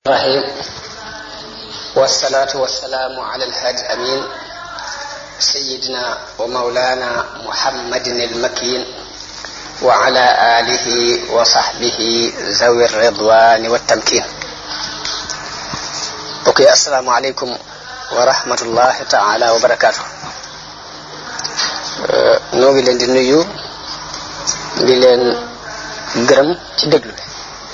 الرحيم والصلاة والسلام على الهادي الأمين سيدنا ومولانا محمد المكين وعلى آله وصحبه ذوي الرضوان والتمكين اوكي السلام عليكم ورحمة الله تعالى وبركاته noo ngi leen di nuyu di leen gërëm ci déglu bi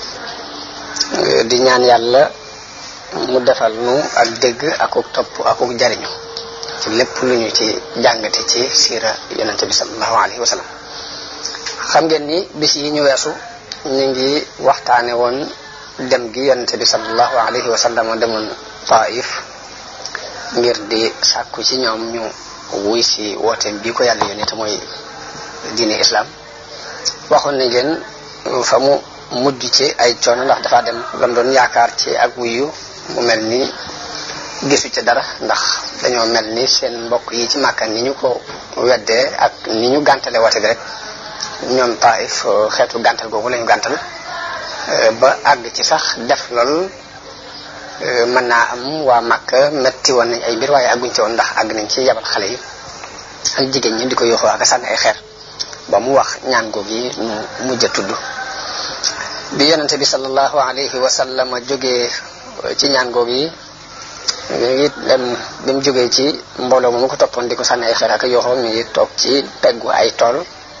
di ñaan yàlla mu defal nu ak dégg akuk topp akuk jariñu ci lépp lu ñu ci jàngate ci siira yonente bi salallahu alayhi wa sallam xam ngeen ni bis yi ñu weesu ñu ngi waxtaane woon dem gi yonente bi salallahu alayhi wa sallam demoon taif ngir di sàkku ci ñoom ñu wuy si wooteem bii ko yàlla yónnee te mooy diine islam waxoon nañ leen fa mu mujj ci ay coono ndax dafa dem lam doon yaakaar ci ak wuyu mu mel ni gisu ca dara ndax dañoo mel ni seen mbokk yi ci màkka ni ñu ko weddee ak ni ñu gàntale woote bi rek ñoom taif xeetu gàntal googu lañu gàntal ba àgg ci sax def lool mën naa am waa màkka metti woon nañ ay mbir waaye àgguñ ci woon ndax àgg nañ ci yabal xale yi ak jigéen ñi di ko yoxoo ak sànni ay xeer ba mu wax ñaan googu yi mu mujj a tudd bi yonente bi sallallahu alayhi wa sallam jógee ci ñaan googu yi mi ngi dem bi mu jógee ci mbooloo moomu ko toppoon di ko sànni ay xeer ak yoxoo mi ngi toog ci peggu ay tool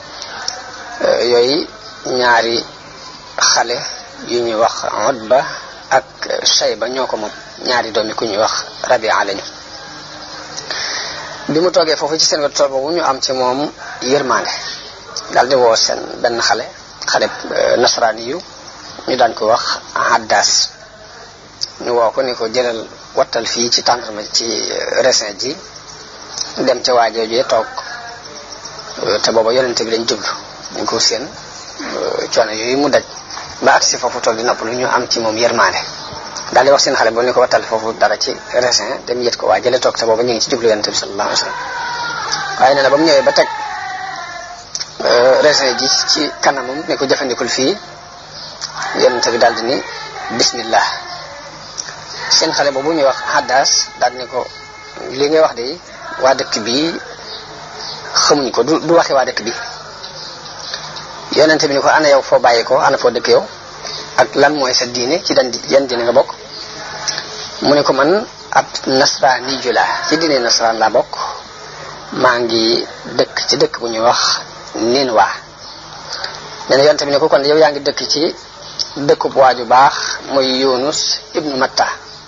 yooyu ñaari xale yu ñuy wax Utba ak Shayba ñoo ko moom ñaari doomi ku ñuy wax Rabia lañu bi mu toogee foofu ci seen wet tool boobu ñu am ci moom yërmande daal di woo seen benn xale xale nasaraani yu ñu daan ko wax Addas ñu woo ko ni ko jëlal wattal fii ci tàndarma ci raisin ji dem ca waajoojee toog te booba yonente bi lañ jublu ñu ko seen coono yooyu mu daj ba agsi foofu toog di noppalu ñu am ci moom yërmande daal di wax seen xale boo ni ko wattal foofu dara ci raisin dem yët ko waa jële toog te booba ñu ngi ci jublu yonente bi sallallahu alayhi wa sallam waaye nee na ba mu ñëwee ba teg raisin ji ci kanamam ne ko jëfandikul fii yonente bi daal di ni bismillah seen xale boobu ñuy wax haddas daal ni ko li ngay wax de waa dëkk bi xamuñ ko du du waxi waa dëkk bi yonente bi ni ko ana yow foo bàyyi ko ana foo dëkk yow ak lan mooy sa diine ci dan yan diine nga bokk mu ne ko man ab nasraani ju laa ci diine nasraan laa bokk maa ngi dëkk ci dëkk bu ñuy wax nin waa nee na yonente bi ne ko kon yow yaa ngi dëkk ci dëkkub waaju baax muy yunus ibnu matta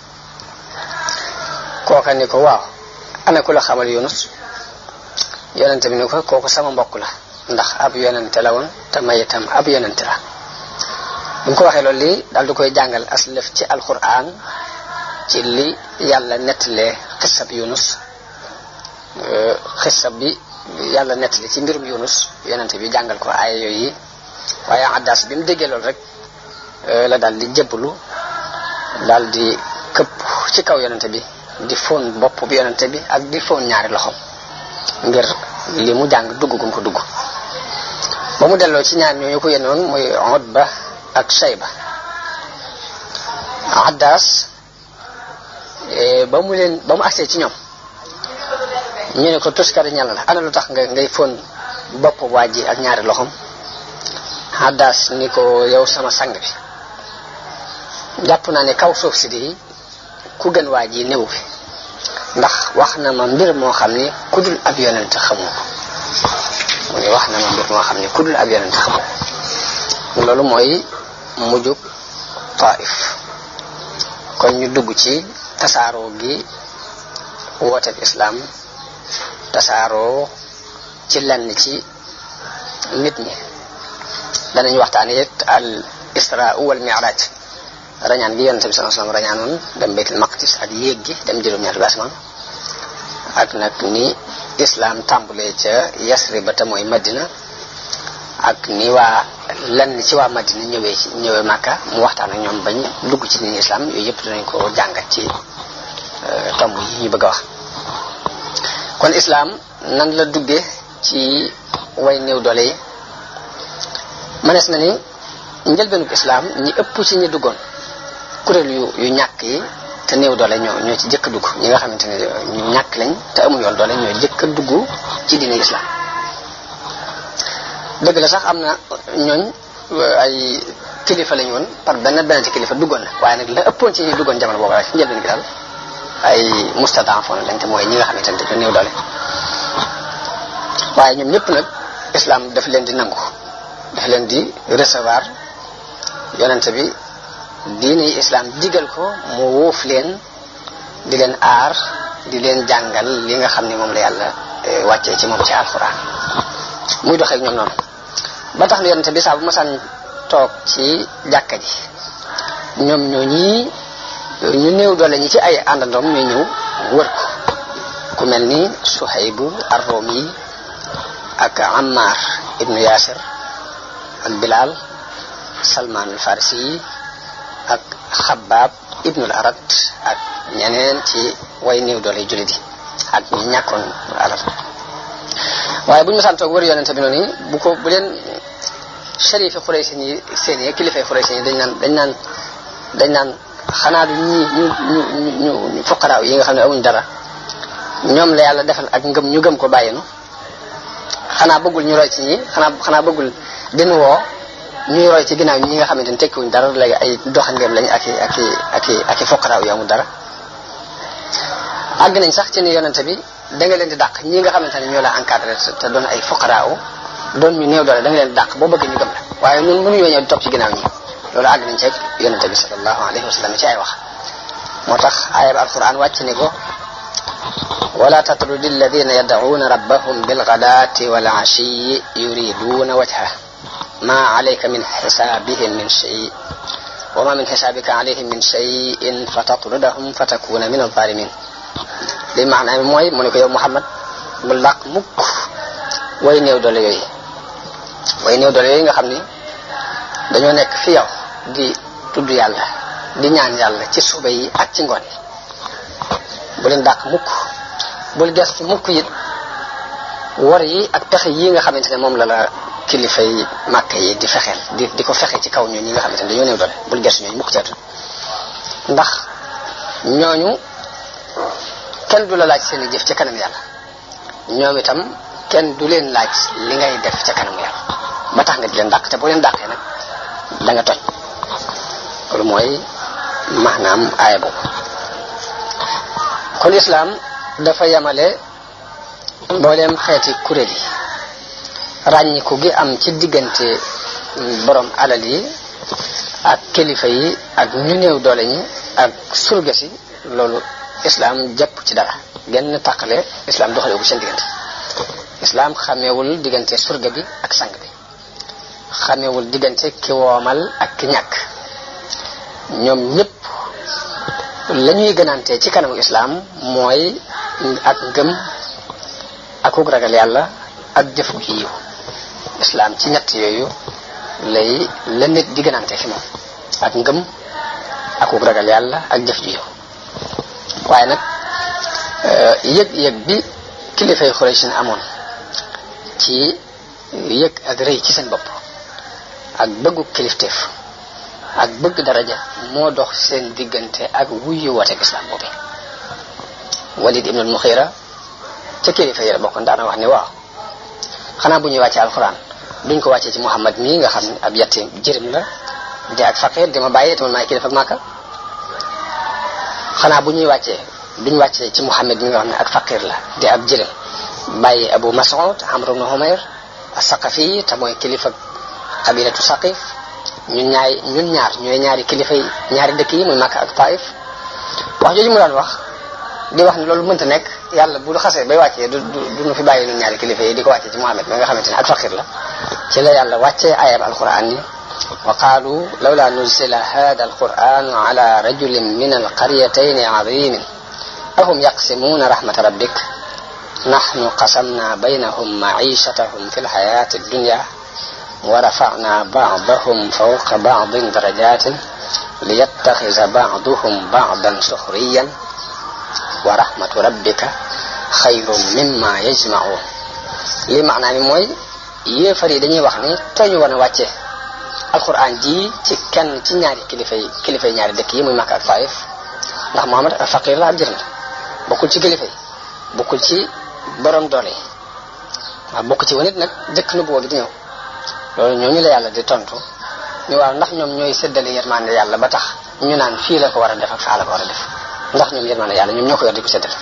kooka ni ko waaw ana ku la xamal yunus yonente bi ni ko kooku sama mbokk la ndax ab yonente la woon te may itam ab yonente la bu mu ko waxee loolu lii daal di koy jàngal aslëf ci alquran ci li yàlla nettalee xisab yunus xisab bi yàlla nettali ci mbirum yunus yonente bi jàngal ko aaya yooyu waaye addas bi mu déggee loolu rek la daal di jëbbalu daal di këpp ci kaw yonente bi di fóon bopp bi yonente bi ak di fóon ñaari loxo ngir li mu jàng dugg gum ko dugg ba mu delloo ci ñaar ñooñu ko yenoon muy Utba ak Shayba Addas ba mu leen ba mu agsee ci ñoom ñu ne ko tuskari ñal la ana lu tax nga ngay fóon bopp waa ji ak ñaari loxom Addas ni ko yow sama sang bi jàpp naa ne kaw suuf si di ku gën waa ji néew fi ndax wax na ma mbir moo xam ni ku dul ab yonent xamu ko mu ne wax na ma mbir moo xam ni ku dul ab yonent xamu ko loolu mooy mujjug taif kon ñu dugg ci tasaaroo gi wooteeb islaam tasaaroo ci lenn ci nit ñi danañ waxtaane it al isra wal mi'raj rañaan gi yonente bi sallallahu alayhi wasallam rañaanoon dem baytul maqdis ak yéeg gi dem juróom-ñaari basmaan ak nag ni islam tàmbulee ca yasri ba te mooy madina ak ni waa lenn ci waa madina ñëwee ci ñëwee màkka mu waxtaan ak ñoom bañ dugg ci diine islam yooyu yëpp dinañ ko jàngat ci tomb yi ñu bëgg a wax kon islam nan la duggee ci way néew doole yi mënees na ni njëlbeenug islam ñi ëpp ci ñi duggoon kuréel yu yu ñàkk yi te néew doole ñoo ñoo ci jëkk dugg ñi nga xamante ne ñu ñàkk lañ te amuñ yoon doole ñoo jëkk a dugg ci diine islam dëgg la sax am na ñooñ ay kilifa lañu woon par benn benn ci kilifa duggoon na waaye nag la ëppoon ci ñi duggoon jamono boobu rek njëlbeen gi daal ay mustadafon lañ te mooy ñi nga xamante ne dañu néew doole waaye ñoom ñëpp nag islam daf leen di nangu daf leen di recevoir yonente bi diine islam digal ko mu wuuf leen di leen aar di leen jàngal li nga xam ne moom la yàlla wàccee ci moom ci alxuraan muy doxee ak ñoom noonu ba tax na yonente bi saa bu masaan toog ci jàkka ji ñoom ñoo ñii ñu néew doole ñi ci ay àndandoom ñooy ñëw wër ko ku mel ni Suhaybu ar-Rumi ak Ammar ibnu Yasir ak Bilal Salman al-Farisi yi ak Xabaab ibnul Arat ak ñeneen ci way néew doole jullit yi ak ñi ñàkkoon alal waaye bu ñu masaan toog wër yonente bi noonu bu ko bu leen sharifi xuraysin yi seen yi kilifay xuraysin yi dañ naan dañ naan dañ naan xanaa du ñi ñu ñu ñu ñu fuqaraaw yi nga xam ne amuñ dara ñoom la yàlla defal ak ngëm ñu gëm ko bàyyinu xanaa bëggul ñu roy ci ñi xanaa xanaa bëggul din woo ñuy roy ci ginnaaw ñi nga xamante ne tekkiwuñ dara léegi ay doxandeem lañ ak i ak i ak i ak i fuqaraaw yi amul dara àgg nañ sax ci ni yonente bi da nga leen di dàq ñi nga xamante ne ñoo la encadré te doon ay fuqaraaw doon ñu néew doole da nga leen di dàq boo bëgg ñu gëm la waaye ñun mënuñoo ñëw di topp ci ginnaaw ñi loolu àgg nañ ci yonente bi sallallahu alayhi wa sallam ci ay wax moo tax ayab alquran wàcc ni ko wala tatrudi alladina yad'una rabbahum bilghadati wal ashiyi yuriduna wajha ma alayka min hisabihim min shay wa ma min hisabika alayhim min shay'in fatatrudahum fatakuna min alzalimin li maanaam mooy mu ne ko yow Muhammad bu làq mukk way néew doole yooyu way néew doole yooyu nga xam ni dañoo nekk fi yow di tudd yàlla di ñaan yàlla ci suba yi ak ci ngoon yi bu leen dàq mukk bul gestu mukk it war yi ak pexe yi nga xamante ne moom la la kilifa yi màkk yi di fexeel di di ko fexe ci kaw ñooñu ñi nga xamante ne dañoo néew doole bul gestu ñooñu mukk ceetu ndax ñooñu kenn du la laaj seen i jëf ca kanam yàlla ñoom itam kenn du leen laaj li ngay def ca kanam yàlla ba tax nga di leen dàq te boo leen dàqee nag da nga toj loolu mooy maanaam aaya boobu kon islaam dafa yamale mbooleem xeeti kuréel yi ràññiku gi am ci diggante borom alal yi ak kilifa yi ak ñu néew doole ñi ak surga si loolu islaam jàpp ci dara genn tàqale islaam doxale bu seen diggante islaam xameewul diggante surga bi ak sang bi xameewul diggante ki woomal ak ki ñàkk ñoom ñëpp la ñuy gënante ci kanamu islaam mooy ak ngëm akuk ragal yàlla ak jëf gu yiw islaam ci ñett yooyu lay la nit di gënante fi moom ak ngëm akuk ragal yàlla ak jëf ju yiw waaye nag yëg-yëg bi kilifay Xuraysin amoon ci yëg ak rëy ci seen bopp ak bëggu kilifteef ak bëgg daraja moo dox seen diggante ak wuyu wooteeg islam boobu Walid ibn al-Mughira ca kilifa yi la bokkoon daana wax ni waaw xanaa bu ñuy wàccee alxuraan duñ ko wàccee ci Muhammad mii nga xam ne ab yatti jërim la di ak faqir di ma bàyyee te man maay kilifa Màkka xanaa bu ñuy wàccee duñ wàccee ci Muhammad mi nga xam ne ak faqir la di ab jërim bàyyi Abu Mas'ud Amr ibn Humayr as-Saqafi te mooy kilifa qabilatu Saqif ñun ñaay ñun ñaar ñooy ñaari kilifa yi ñaari dëkk yi muy Makka ak Taif wax jooju mu daan wax di wax ne loolu mënta nekk yàlla bu xasee bay wàccee du du nu fi bàyyi ñun ñaari kilifa yi di ko wàccee ci Muhammad mi nga xamante ne ak faqir la ci la yàlla wàccee ayab alquran yi wa qaalu lawla nuzila hada alquran ala rajulin min alqaryatayn azimin ahum yaqsimuna rahmata rabbik nahnu qasamna baynahum maishatahum fi lxayati addunya wa rafa'na ba'dahum fawqa ba'din darajatin liyattakhidha ba'duhum ba'dan sukhriyan wa rahmatu rabbika xayrun mimma yajma'un li maanaa mi mooy yéefar yi dañuy wax ni tooñu woon a wàcce alquran ji ci kenn ci ñaari kilifa yi kilifa yi ñaari dëkk yi muy Makka ak Taif ndax Muhammad faqir la ab jërëm la bokkul ci kilifa yi bokkul ci borom doole yi waaw bokk ci wanit nag jëkk nu boo gi di ñëw loolu ñooñu la yàlla di tontu ñu waaw ndax ñoom ñooy séddale yërmande yàlla ba tax ñu naan fii la ko war a def ak faa la ko war a def ndax ñoom yërmande yàlla ñoom ñoo ko yor di ko séddale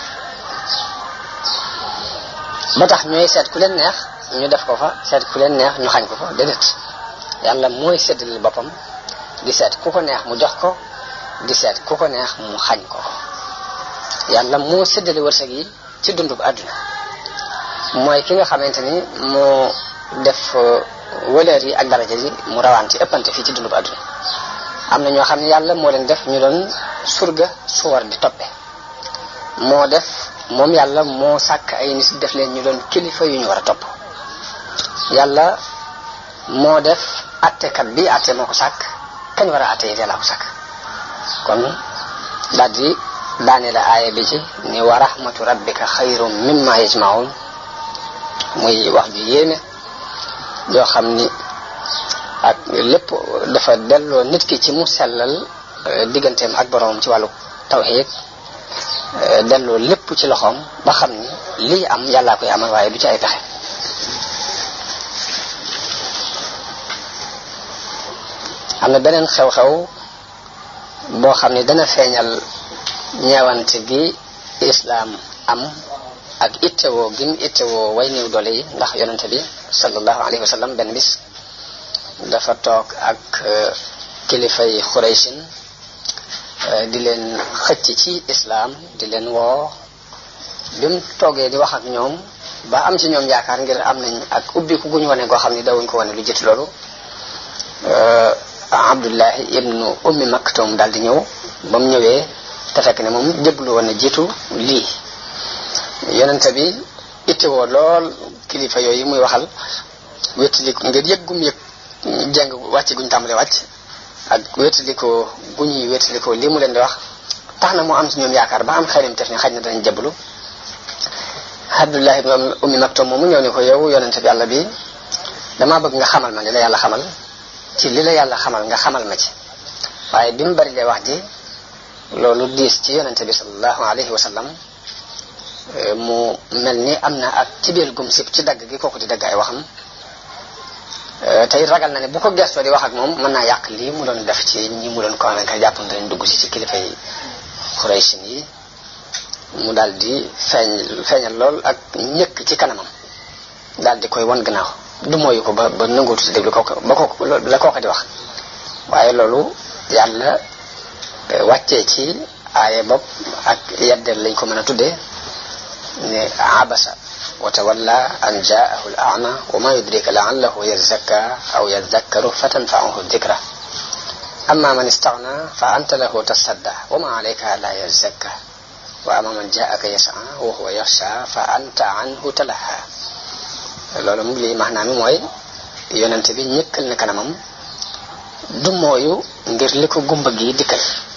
ba tax ñooy seet ku leen neex ñu def ko fa seet ku leen neex ñu xañ ko fa déedéet yàlla mooy séddale boppam di seet ku ko neex mu jox ko di seet ku ko neex mu xañ ko yàlla moo séddale wërsëg yi ci dundub àdduna mooy ki nga xamante ni moo def wëleer yi ak daraja yi mu rawante ëppante fii ci dundub àdduna am na ñoo xam ne yàlla moo leen def ñu doon surga su war di toppe moo def moom yàlla moo sàkk ay nit def leen ñu doon kilifa yu ñu war a topp yàlla moo def attekat bi atte moo ko sàkk kañ war a atte yi yàlla ko sàkk kon daal di daane la aaya bi ci ni wa rahmatu rabbika xayrum mimma yajmaun muy wax ju yéeme yoo xam ni ak lépp dafa delloo nit ki ci mu sellal digganteem ak boroomam ci wàllu tawxiid delloo lépp ci loxoom ba xam ni lii am yàllaa koy amal waaye du ci ay pexe am na beneen xew-xew boo xam ni dana feeñal ñeewante gi islaam am ak ittewoo gim ittewoo way néew doole yi ndax yonente bi sallallahu alayhi wa sallam benn bis dafa toog ak kilifay xuraysin di leen xëcc ci islaam di leen woo bi mu toogee di wax ak ñoom ba am ci ñoom yaakaar ngir am nañ ak ubbiku guñ wane goo xam ni dawuñ ko wane lu jiitu loolu abdullahi ibnu ummi maktum daal di ñëw ba mu ñëwee te fekk ne moom jëblu woon na jiitu lii yonente bi ittewoo lool kilifa yooyu muy waxal wéttaliku ngir yëg gum yëg jeng wàcc guñ tàmbale wàcc ak wéttalikoo gu ñuy wéttalikoo lii mu leen di wax tax na mu am ci ñoom yaakaar ba am xelim tef ni xaj na danañ jëblu abdullah ibn ummi maktum moomu ñëw ne ko yow yonente bi yàlla bi damaa bëgg nga xamal ma li la yàlla xamal ci li la yàlla xamal nga xamal ma ci waaye bi mu bari lee wax ji loolu diis ci yonente bi sallallahu alayhi wa sallam mu mel ni am na ak ci biir gum sib ci dagg gi kooku di dagg ay waxam tey ragal na ne bu ko gestoo di wax ak moom mën naa yàq lii mu doon def ci ñi mu doon convaincre jàpp na dañ dugg si ci kilifa yi xuraysin yi mu daal di feeñ feeñal lool ak ñëkk ci kanamam daal di koy wan gannaaw du mooyu ko ba ba nanguutu si déglu kooku ba kooku la kooka di wax waaye loolu yàlla wàccee ci aaye bopp ak yeddeel lañ ko mën a tuddee ne abasa wa tawalla an jaahu al ama wa ma yudrika laallahu yazakka aw yazakkaru fa tanfaahu dikra amma man istagna fa anta lahu tasadda wa ma alayka la yazakka wa amma man jaaka yasa wa huwa yaxsha fa anta anhu talaha loolu mu lii maanaam mi mooy yonente bi ñëkkal na kanamam du mooyu ngir li ko gumba gi dikkal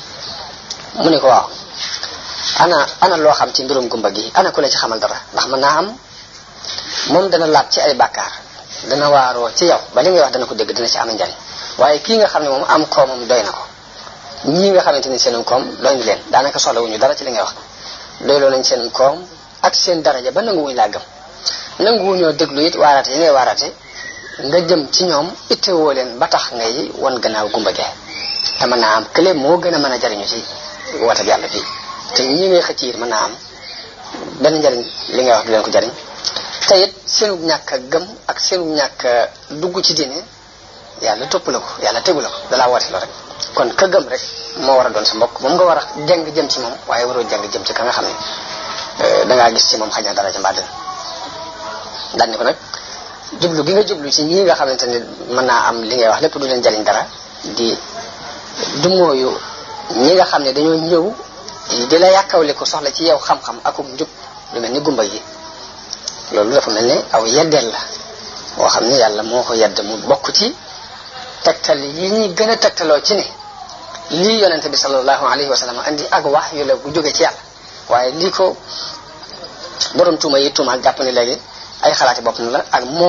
mu ne ko waaw ana ana loo xam ci mbirum gumba gi ana ku la ci xamal dara ndax mën naa am moom dana laab ci ay bàkkaar dana waaroo ci yow ba li ngay wax dana ko dégg dina ci am njariñ waaye kii nga xam ne moom am koomam doy na ko ñii nga xamante ni seen koom doy na leen daanaka soxlawuñu dara ci li ngay wax doyloo nañ seen koom ak seen daraja ba nanguwuñ laa gëm nanguwuñoo déglu it waarate yi ngay waarate nga jëm ci ñoom ittewoo leen ba tax ngay wan gannaaw gumba gee te mën naa am kële moo gën a mën a jariñu ci woote bi yàlla fii te ñi ngay xëcc it mën naa am benn njariñ li ngay wax du leen ko jariñ te it seenu ñàkk a gëm ak seenu ñàkk a dugg ci diine yàlla topp la ko yàlla tegu la ko dalaa woote loo rek kon ka gëm rek moo war a doon sa mbokk moom nga war a jàng jëm ci moom waaye waroo jàng jëm ci ka nga xam ne dangaa gis ci moom xaj na dara ca mbàdd daan ni ko nag jublu gi nga jublu ci ñii nga xamante ne mën naa am li ngay wax lépp du leen jariñ dara di du mooyu ñi nga xam ne dañoo ñëw di la yàkkawle ko soxla ci yow xam-xam akum njub lu mel ni gumba yi loolu dafa mel ne aw yeddeel la boo xam ne yàlla moo ko yedd mu bokk ci tegtal yi ñi gën a tegtaloo ci ne lii yonente bi sallallahu alayhi wa sallam andi ak wax yu la bu jóge ci yàlla waaye lii ko borom tuuma yi tuumaal jàpp ne léegi ay xalaati boppam la ak moo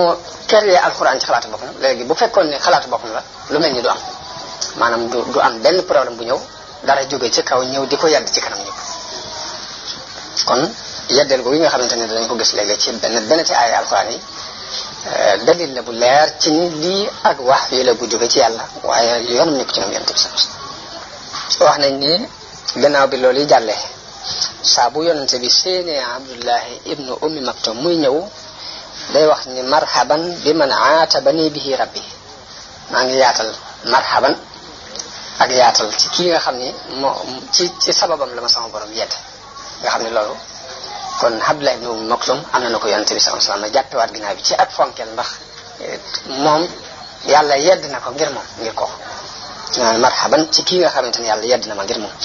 créer alxuraan ci xalaatu boppam léegi bu fekkoon ne xalaatu boppam la lu mel ni du am maanaam du du am benn problème bu ñëw dara jóge ci kaw ñëw di ko yedd ci kanam ñëpp kon yeddeel ko yi nga xamante ne danañ ko gis léegi ci benn benn ci ay alxuraan yi dalil la bu leer ci ni lii ak wax yi la gu jóge ci yàlla waaye yoonam nekk ci moom yonent bi sax wax nañ ni gannaaw bi loolu yi jàllee saa bu yonente bi séenee abdullahi ibnu ummi maktum muy ñëw day wax ni marhaban bi man aatabani bihi rabbi maa ngi yaatal marhaban ak yaatal ci kii nga xam ni moo ci ci sababam la ma sama borom yedd nga xam ne loolu kon abdullahi ibnu ummi maktum am na na ko yonente bi sallallahu alayhi wasallam jàppewaat ginnaaw bi ci ak fonkeel ndax moom yàlla yedd na ko ngir moom ngir ko naan marhaban ci kii nga xamante ni yàlla yedd na ma ngir moom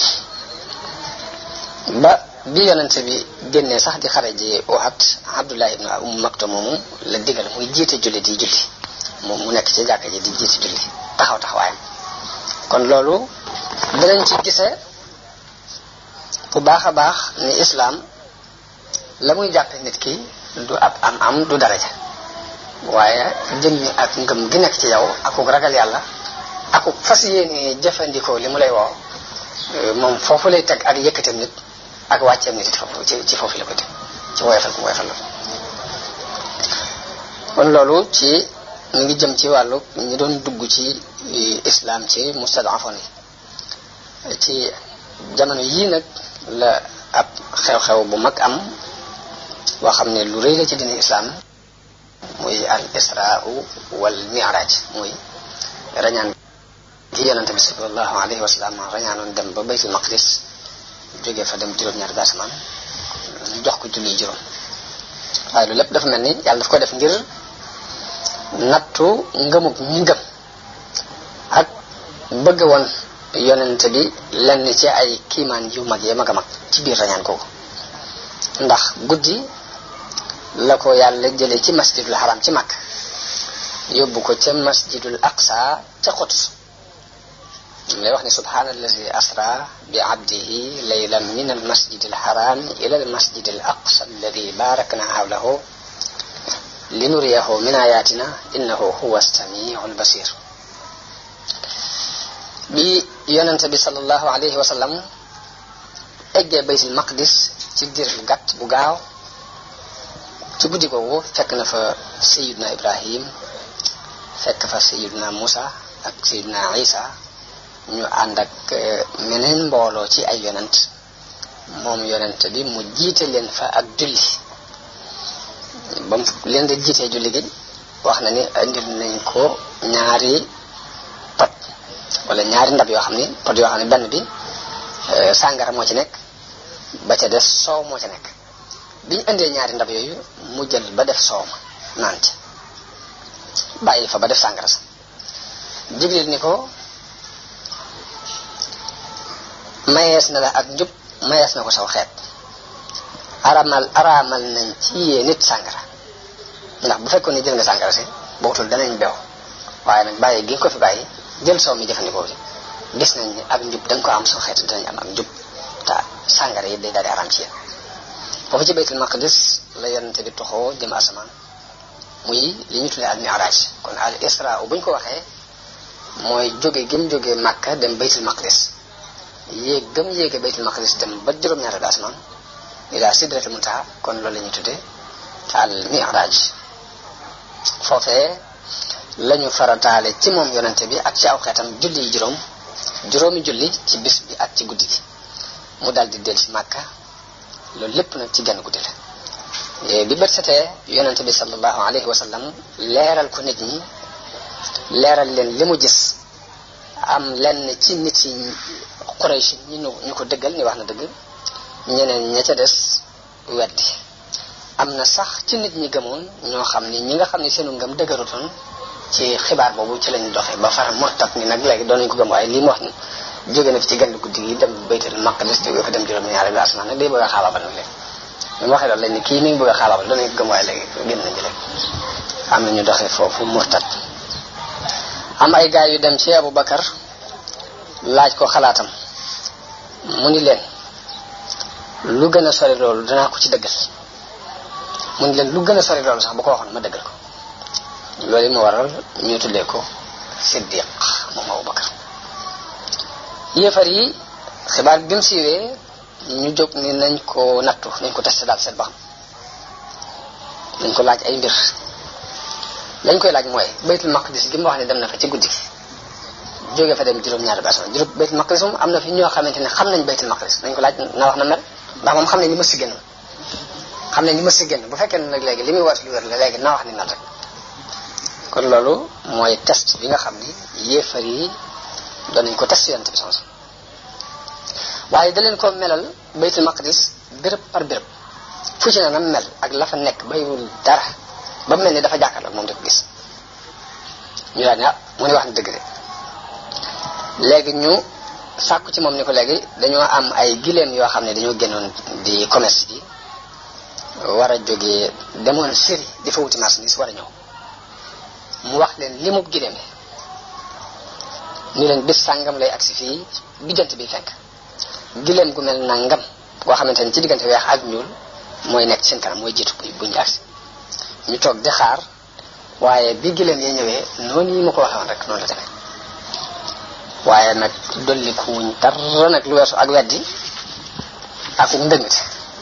ba bi yonente bi génnee sax di xare ji Uhud Abdullah ibn Umm Maktum moomu la digal muy jiite julli di julli moom mu nekk ci jàkka ji di jiite julli taxaw taxawaayam kon loolu danañ ci gisee bu baax a baax ni islaam la muy jàppe nit ki du ab am am du daraja waaye jëmmi ak ngëm gi nekk ci yow akuk ragal yàlla akuk fas yéene jëfandikoo li mu lay woo moom foofu lay teg ak yëkkatam nit ak wàcceem nit foofu ci ci foofu la ko teg ci woyofal ko woyofal la kon loolu ci mi ngi jëm ci wàllu ñi doon dugg ci islam ci mustadafon yi ci jamono yii nag la ab xew-xew bu mag am boo xam ne lu rëy la ci dini islam muy al israa wal mi'raj muy rañaan gi yonente bi sallallahu alayhi wa sallam rañaanoon dem ba baytul maqdis jógee fa dem juróom-ñaari asamaan jox ko julli juróom waaye lu lépp dafa mel ni yàlla daf ko def ngir nattu ngëmug ñi ngëm ak bëgg woon yonente bi lenn ci ay kiimaan yu mag yi mag a mag ci biir rañaan kooku ndax guddi la ko yàlla jëlee ci masjidul haram ci mag yóbbu ko ca masjidul aqsa ca Quds lay wax ne subhana allazi asra bi abdihi laylan min al masjid al haram ila al masjid al aqsa alladi barakna hawlahu linuriyahu min ayatina innahu huwa samiu al basir bi yonente bi sallallahu alayhi wa sallam eggee baytul maqdis ci dir bu gàtt bu gaaw ci guddi googu fekk na fa sayiduna ibrahim fekk fa sayiduna musa ak sayiduna isa ñu ànd ak meneen mbooloo ci ay yonent moom yonent bi mu jiite leen fa ak julli ba mu leen di jiitee julli gi wax na ni indil nañ ko ñaari pot wala ñaari ndab yoo xam ni pot yoo xam ne benn bi sàngara moo ci nekk ba ca des soow moo ca nekk bi ñu indee ñaari ndab yooyu mu jël ba def soow ma naan ci bàyyi fa ba def sàngara sa jibril ni ko mayees na la ak njub mayees na ko saw xeet aramal araamal nañ ci yee nit sàngara ndax bu fekkoon ne jël nga sàngara si bootul danañ bew waaye nag bàyyi gi ko fi bàyyi jël soow mi jëfandikoo bi gis nañ ni ak njub da nga ko am saw xeet danañ am ak njub te sàngara yi day daal di araam ci yéen foofu ci baytul maqdis la yonente bi toxoo jëm asamaan muy li ñu tuddee al mi'raj kon al isra buñ ko waxee mooy jóge gëm jóge Makka dem baytul maqdis yéeg gëm yéege baytul maqdis dem ba juróom-ñaari bi asamaan ila sidratul muntaha kon loolu la ñuy tuddee al mi'raj foofee lañu farataale ci moom yonente bi ak ci aw xeetam julli yi juróom juróomi julli ci bis bi ak ci guddi gi mu daal di del si Makka loolu lépp nag ci genn guddi la bi bët setee yonente bi sallallahu alayhi wa sallam leeral ko nit ñi leeral leen li mu gis am lenn ci nit yi Quraysh ñi ñu ko dëggal ni wax na dëgg ñeneen ña ca des weddi am na sax ci nit ñi gëmoon ñoo xam ni ñi nga xam ne seenu ngëm dëgërutoon ci xibaar boobu ci lañu doxee ba far murtat ni nag léegi doon nañu ko gëm waaye lii mu wax ni jóge na fi ci genn guddi gi dem baytul maqdis jóge fa dem juróom-ñaari bi asamaan nag day bëgg a xaabaabal nag léegi ñu waxee loolu lañ ni kii mi ngi bëgg a xaabaabal doon nañu ko gëm waaye léegi génn nañu léegi am na ñu doxee foofu murtat am ay gaay yu dem ci Abu Bakar laaj ko xalaatam mu ni leen lu gën a sori loolu danaa ko ci dëggal mu ni leen lu gën a sori loolu sax bu ko waxoon ma dëggal ko loolu mu waral ñu tuddee ko siddiq moom Abubakar yéefar yi xibaar bi mu siiwee ñu jóg ni nañ ko nattu nañ ko testé daal seet ba xam nañ ko laaj ay mbir lañ koy laaj mooy baytul maqdis gi mu wax ne dem na fa ci guddi gi jógee fa dem juróom-ñaari personne juróom baytul maqdis moom am na fi ñoo xamante ne xam nañ baytul maqdis nañ ko laaj na wax na mel ndax moom xam nañ li ma si génn xam nañ li ma si génn bu fekkee ne nag léegi li muy wat lu wér la léegi na wax ni mel rek kon loolu mooy test bi nga xam ni yéefar yi doon nañ ko test yonent bi sans waaye da leen ko melal baytul maqdis béréb par béréb fu ci ne na mel ak la fa nekk baywul dara ba mel ni dafa jàkkaarloo moom di ko gis ñu daal ne ah mu ne wax na dëgg de léegi ñu sàkku ci moom ni ko léegi dañoo am ay gileem yoo xam ne dañoo génnoon di commerce ji war a jógee demoon Syrie di fa wuti marchandise war a ñëw mu wax leen li mu gileem ni leen bis sàngam lay agsi fii bijjant bi fekk gileem gu mel na ngam goo xamante ne ci diggante weex ak ñuul mooy nekk seen kanam mooy jiitu bu ñu agsi ñu toog di xaar waaye bi gileem yi ñëwee noonu yi ma ko waxee woon rek noonu la demee waaye nag dolli ku wuñ dara nag lu weesu ak weddi ak ndëngte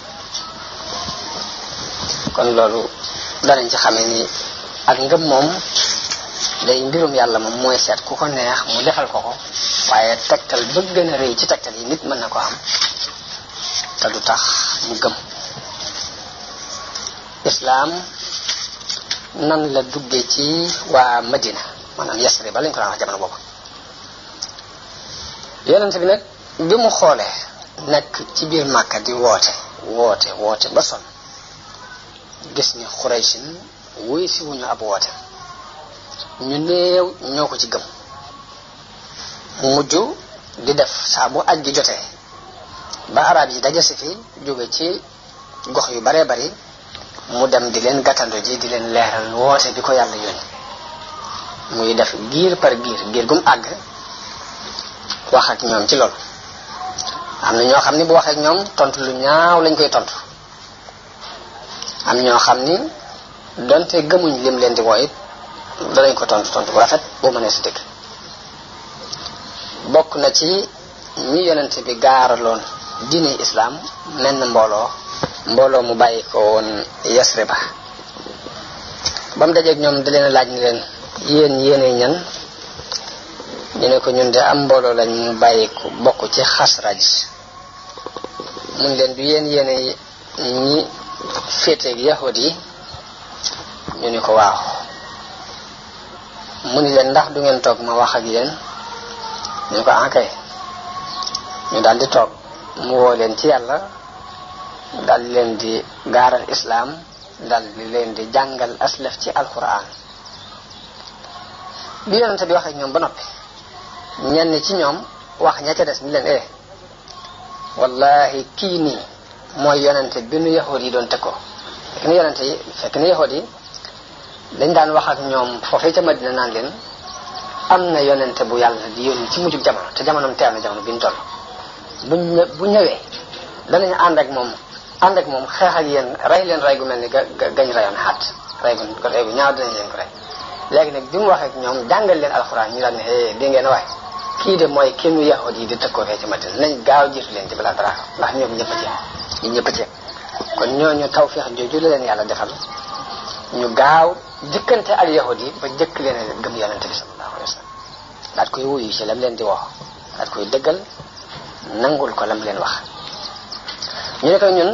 kon loolu danañ ci xamee ni ak ngëm moom day mbirum yàlla moom mooy seet ku ko neex mu defal ko ko waaye tegtal ba gën a rëy ci tegtal yi nit mën na ko am te du tax mu gëm islaam nan la duggee ci waa Madina maanaam Yasrib ba lañ ko daan wax jamono boobu yonent bi nag bi mu xoolee nekk ci biir Màkka di woote woote woote ba son gis ni Xuraysin wuy si wuñu ab woote ñu néew ñoo ko ci gëm mu mujj di def saa bu aj gi jotee ba arab yi daje si fi jóge ci gox yu baree bari mu dem di leen gàttando ji di leen leeral woote bi ko yàlla yónni muy def giir par giir giir gum àgg wax ak ñoom ci loolu am na ñoo xam ni bu waxee ak ñoom tontu lu ñaaw lañ koy tontu am ñoo xam ni donte gëmuñ lim leen di woo it danañ ko tontu tontu bu rafet boo mënee si dëgg bokk na ci ñi yonent bi gaaraloon diine islaam menn mbooloo mbooloo mu bàyyi ko woon Yasriba ba mu dajeeg ñoom da leen laaj ni leen yéen yéene ñan ñu ne ko ñun de am mbooloo lañ mu bàyyi ko bokk ci xasraj mun leen du yéen yéene ñi féeteeg yahud yi ñu ni ko waaw mu ni leen ndax du ngeen toog ma wax ak yéen ñu ne ko ankay ñu daal di toog mu woo leen ci yàlla daal di leen di gaaral islaam daal di leen di jàngal aslaf ci alquran bi yonente bi wax ak ñoom ba noppi ñenn ci ñoom wax ña ca des ni leen eh wallahi kii nii mooy yonente bi nu yahud yi doon teg ko fekk ni yonente yi fekk ni yahud yi dañ daan wax ak ñoom foofee ca Madina naan leen am na yonente bu yàlla di yónni ci mujjug jamono te jamonoom teew na jamono bi ñu toll buñ bu ñëwee danañ ànd ak moom ànd ak moom xeex ak yéen rey leen rey gu mel ni ga gañ reyoon xaat rey gu rey gu ñaaw dinañ leen ko rey léegi nag bi mu waxee ak ñoom jàngal leen alxuraan ñu daan ne eh di ngeen waay kii de mooy kenn yahud yi di tëkkoo fee ci Madina nañ gaaw jiitu leen ci balaa dara ndax ñoom ñëpp a ci ñu ñëpp a ci kon ñooñu tawfeex jooju la leen yàlla defal ñu gaaw jëkkante ak yahud yi ba jëkk leen a gëm yonente bi sallallahu alayhi wa sallam daat koy wuyu ci lam leen di woo daat koy dëggal nangul ko lam leen wax ñu ne ko ñun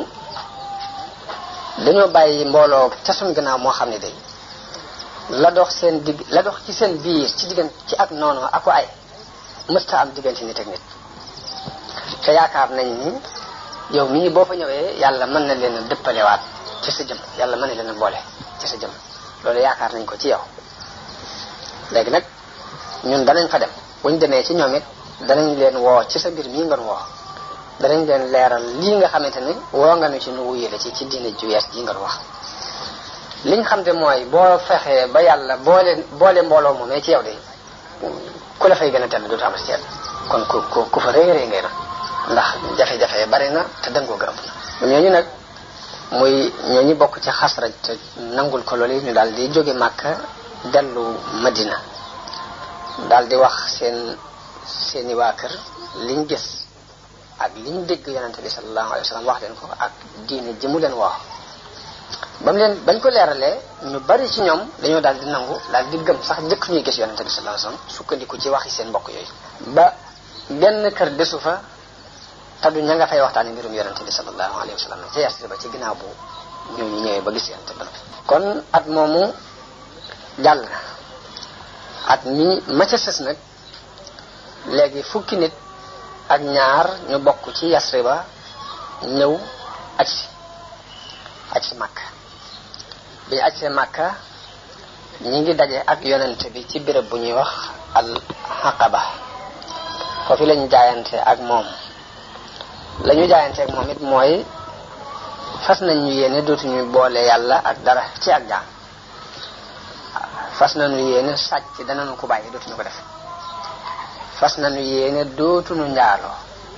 dañoo bàyyi mbooloo ca suñ gannaaw moo xam ne day la dox seen digg la dox ci seen biir ci diggante ci ak noonu ak ko ay mësta am diggante nit ak nit te yaakaar nañ ni yow mii boo fa ñëwee yàlla mën na leen a dëppalewaat ci sa jëm yàlla mën na leen a boole ci sa jëm loolu yaakaar nañ ko ci yow léegi nag ñun danañ fa dem buñ demee ci ñoom it danañ leen woo ci sa mbir mii nga woo danañ leen leeral lii nga xamante ni woo nga nu ci nu wuyale ci ci diine ju yees ji nga wax liñ xam te mooy boo fexee ba yàlla boole boole mbooloo moomee ci yow de ku la fay gën a tedd dootu am ci kon ku ku ku fa réy réy ngay na ndax jafe-jafe bari na te dëngoo gërëm na ñooñu nag muy ñooñu bokk ci xasraj te nangul ko loolu ñu daal di jóge màkka dellu madina daal di wax seen seeni waa kër liñ gis ak liñ dégg yonente bi sallallahu alayhi wa sallam wax leen ko ak diine ji mu leen wax ba mu leen bañ ko leeralee ñu bari ci ñoom dañoo daal di nangu daal di gëm sax njëkk ñuy gis yonente bi sallallahu alayhi wa sallam sukkandiku ci waxi seen mbokk yooyu ba benn kër desu fa te du ña nga fay waxtaani mbirum yonente bi sallallahu alayhi wa sallam ca yasri ba ci ginnaaw bu ñooñu ñëwee ba gis yonente bi kon at moomu jàll na at mi ma ca sës nag léegi fukki nit ak ñaar ñu bokk ci yasri ba ñëw aj si aj si màkka bi ñu aj see màkka ñi ngi daje ak yonente bi ci béréb bu ñuy wax al xaqaba foofu lañu jaayante ak moom la ñu jaayante ak moom it mooy fas nañ ñu yéene dootuñu boole yàlla ak dara ci ak jaam fas nañu yéene sàcc danañu ko bàyyi dootuñu ko def fas nañu yéene dootuñu njaaloo